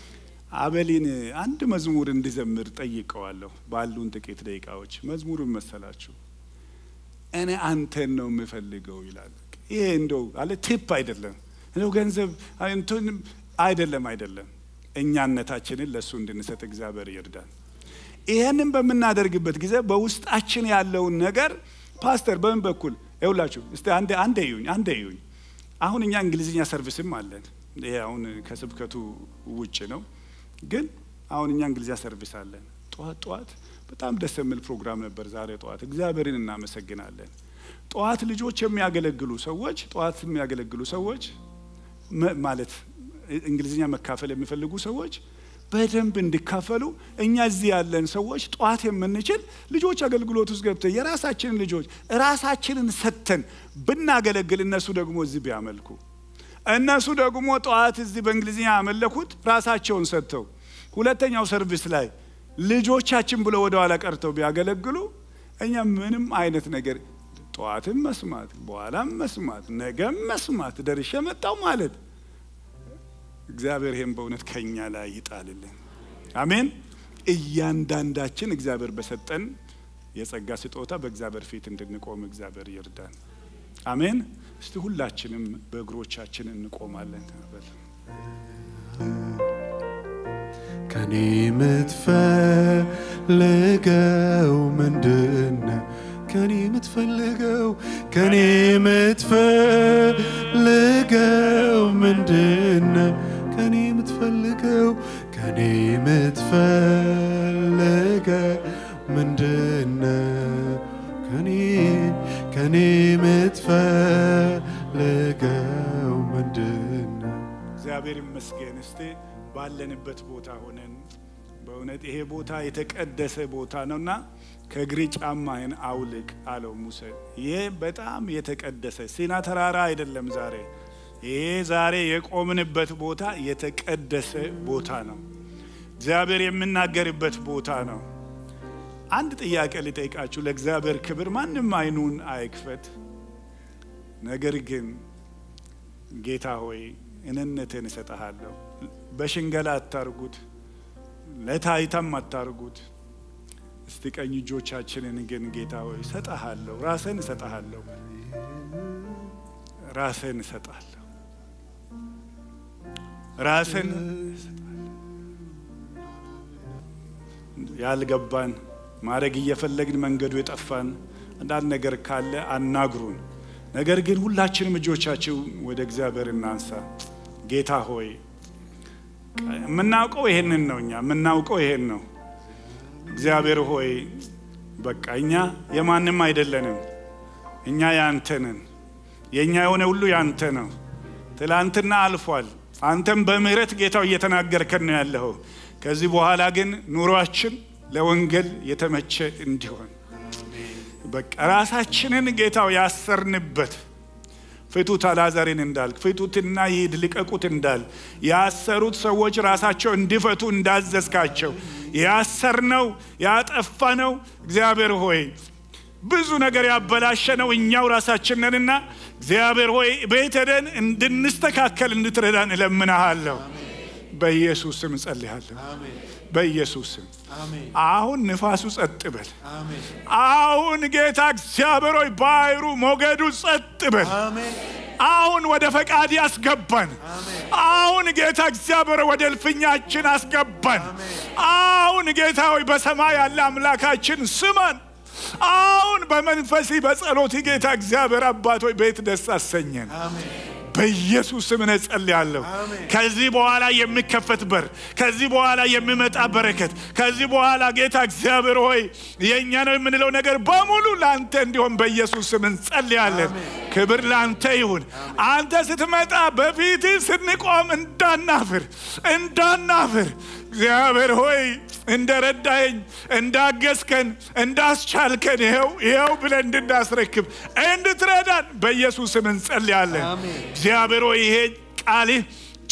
አበሊን አንድ መዝሙር እንዲዘምር ጠይቀዋለሁ። ባሉን ጥቂት ደቂቃዎች መዝሙሩን መሰላችሁ እኔ አንተን ነው የምፈልገው ይላል። ይሄ እንደው አለ ቲፕ አይደለም፣ እንደው ገንዘብ እንትን አይደለም፣ አይደለም። እኛነታችንን ለእሱ እንድንሰጥ እግዚአብሔር ይርዳል። ይሄንን በምናደርግበት ጊዜ በውስጣችን ያለውን ነገር ፓስተር በምን በኩል ይውላችሁ እስቲ አንዴ አንዴ ይዩኝ አንዴ ይዩኝ። አሁን እኛ እንግሊዝኛ ሰርቪስም አለን። ይሄ አሁን ከስብከቱ ውጭ ነው፣ ግን አሁን እኛ እንግሊዝኛ ሰርቪስ አለን። ጠዋት ጠዋት በጣም ደስ የሚል ፕሮግራም ነበር ዛሬ ጠዋት። እግዚአብሔርን እናመሰግናለን። ጠዋት ልጆች የሚያገለግሉ ሰዎች ጠዋት የሚያገለግሉ ሰዎች ማለት እንግሊዝኛ መካፈል የሚፈልጉ ሰዎች በደንብ እንዲካፈሉ እኛ እዚህ ያለን ሰዎች ጠዋት የምንችል ልጆች አገልግሎት ውስጥ ገብተን የራሳችንን ልጆች ራሳችንን ሰጥተን ብናገለግል እነሱ ደግሞ እዚህ ቢያመልኩ እነሱ ደግሞ ጠዋት እዚህ በእንግሊዝኛ ያመለኩት ራሳቸውን ሰጥተው ሁለተኛው ሰርቪስ ላይ ልጆቻችን ብለው ወደ ኋላ ቀርተው ቢያገለግሉ እኛ ምንም አይነት ነገር ጠዋትም መስማት በኋላም መስማት ነገም መስማት ደርሼ መጣው ማለት እግዚአብሔር ይህም በእውነት ከኛ ላይ ይጣልልን። አሜን። እያንዳንዳችን እግዚአብሔር በሰጠን የጸጋ ስጦታ በእግዚአብሔር ፊት እንድንቆም እግዚአብሔር ይርዳን። አሜን። እስቲ ሁላችንም በእግሮቻችን እንቆማለን። ከኔ የምትፈልገው ምንድን ከኔ የምትፈልገው ከኔ የምትፈልገው ምንድን ከኔ የምትፈልገው ከኔ የምትፈልገው ምንድን ከኔ ከኔ የምትፈልገው ምንድን እግዚአብሔር ይመስገን። እስቲ ባለንበት ቦታ ሆነን በእውነት ይሄ ቦታ የተቀደሰ ቦታ ነውና ከእግሬ ጫማህን አውልቅ አለው ሙሴ። ይሄ በጣም የተቀደሰ ሲና ተራራ አይደለም። ዛሬ ይሄ ዛሬ የቆምንበት ቦታ የተቀደሰ ቦታ ነው። እግዚአብሔር የምናገርበት ቦታ ነው። አንድ ጥያቄ ልጠይቃችሁ። ለእግዚአብሔር ክብር ማንም አይኑን አይክፈት። ነገር ግን ጌታ ሆይ እኔነትን እሰጠሃለሁ። በሽንገላ አታርጉት፣ ለታይታም አታርጉት። እስቲ ቀኝ እጆቻችንን ግን ጌታ ሆይ እሰጠሃለሁ፣ ራስን እሰጠሃለሁ፣ ራስን እሰጣለሁ፣ ራስን ያልገባን ማድረግ እየፈለግን መንገዱ የጠፋን አንዳንድ ነገር ካለ አናግሩን። ነገር ግን ሁላችንም እጆቻችሁ ወደ እግዚአብሔር እናንሳ። ጌታ ሆይ የምናውቀው ይሄንን ነው። እኛ የምናውቀው ይሄን ነው። እግዚአብሔር ሆይ በቃ እኛ የማንም አይደለንም። እኛ ያንተ ነን። የእኛ የሆነ ሁሉ ያንተ ነው። ትላንትና አልፏል። አንተም በምህረት ጌታው እየተናገርከን ነው ያለኸው። ከዚህ በኋላ ግን ኑሯችን ለወንጌል የተመቸ እንዲሆን በቃ ራሳችንን ጌታው ያሰርንበት ፍቱት አልዓዛርን እንዳልክ ፍቱትና ይሂድ ልቀቁት እንዳል ያሰሩት ሰዎች ራሳቸው እንዲፈቱ እንዳዘዝካቸው ያሰርነው ያጠፋነው እግዚአብሔር ሆይ ብዙ ነገር ያበላሸነው እኛው ራሳችን ነንና እግዚአብሔር ሆይ ቤት ሄደን እንድንስተካከል እንድትረዳን እለምናሃለሁ። በኢየሱስ ስም እጸልያለሁ። በኢየሱስ ስም አሁን ንፋሱ ጸጥ በል። አሁን ጌታ እግዚአብሔር ሆይ ባህሩ ሞገዱ ጸጥ በል። አሁን ወደ ፈቃድ ያስገባን። አሁን ጌታ እግዚአብሔር ወደ እልፍኛችን አስገባን። አሁን ጌታ ሆይ በሰማይ ያለ አምላካችን ስማን። አሁን በመንፈሲ በጸሎት ጌታ እግዚአብሔር አባት ሆይ ቤት ደስ አሰኘን። በኢየሱስ ስም እጸልያለሁ። ከዚህ በኋላ የሚከፈት በር፣ ከዚህ በኋላ የሚመጣ በረከት፣ ከዚህ በኋላ ጌታ እግዚአብሔር ሆይ የእኛ ነው የምንለው ነገር በሙሉ ለአንተ እንዲሆን በኢየሱስ ስም እንጸልያለን። ክብር ለአንተ ይሁን። አንተ ስትመጣ በፊት ስንቆም እንዳናፍር እንዳናፍር እግዚአብሔር ሆይ እንደ ረዳኸኝ እንዳገዝከን እንዳስቻልከን ይኸው ይኸው ብለን እንድናስረክብ እንድትረዳን በኢየሱስ ስም እንጸልያለን። እግዚአብሔር ሆይ ይሄ ቃልህ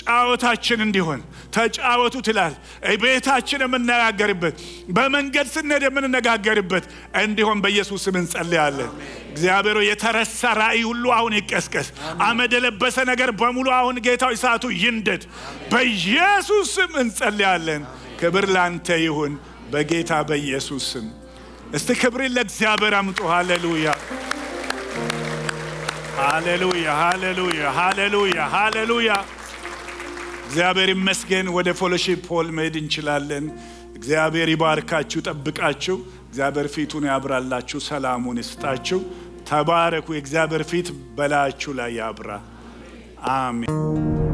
ጫወታችን እንዲሆን ተጫወቱ ትላል። ቤታችን የምነጋገርበት በመንገድ ስንሄድ የምንነጋገርበት እንዲሆን በኢየሱስ ስም እንጸልያለን። እግዚአብሔር የተረሳ ራእይ ሁሉ አሁን ይቀስቀስ። አመድ የለበሰ ነገር በሙሉ አሁን ጌታው እሳቱ ይንደድ። በኢየሱስ ስም እንጸልያለን። ክብር ላንተ ይሁን በጌታ በኢየሱስ ስም። እስቲ ክብርን ለእግዚአብሔር አምጡ። ሃሌሉያ ሃሌሉያ ሃሌሉያ ሃሌሉያ ሃሌሉያ። እግዚአብሔር ይመስገን። ወደ ፎሎሺፕ ፖል መሄድ እንችላለን። እግዚአብሔር ይባርካችሁ፣ ጠብቃችሁ። እግዚአብሔር ፊቱን ያብራላችሁ፣ ሰላሙን ይስጣችሁ። ተባረኩ። የእግዚአብሔር ፊት በላያችሁ ላይ ያብራ። አሜን።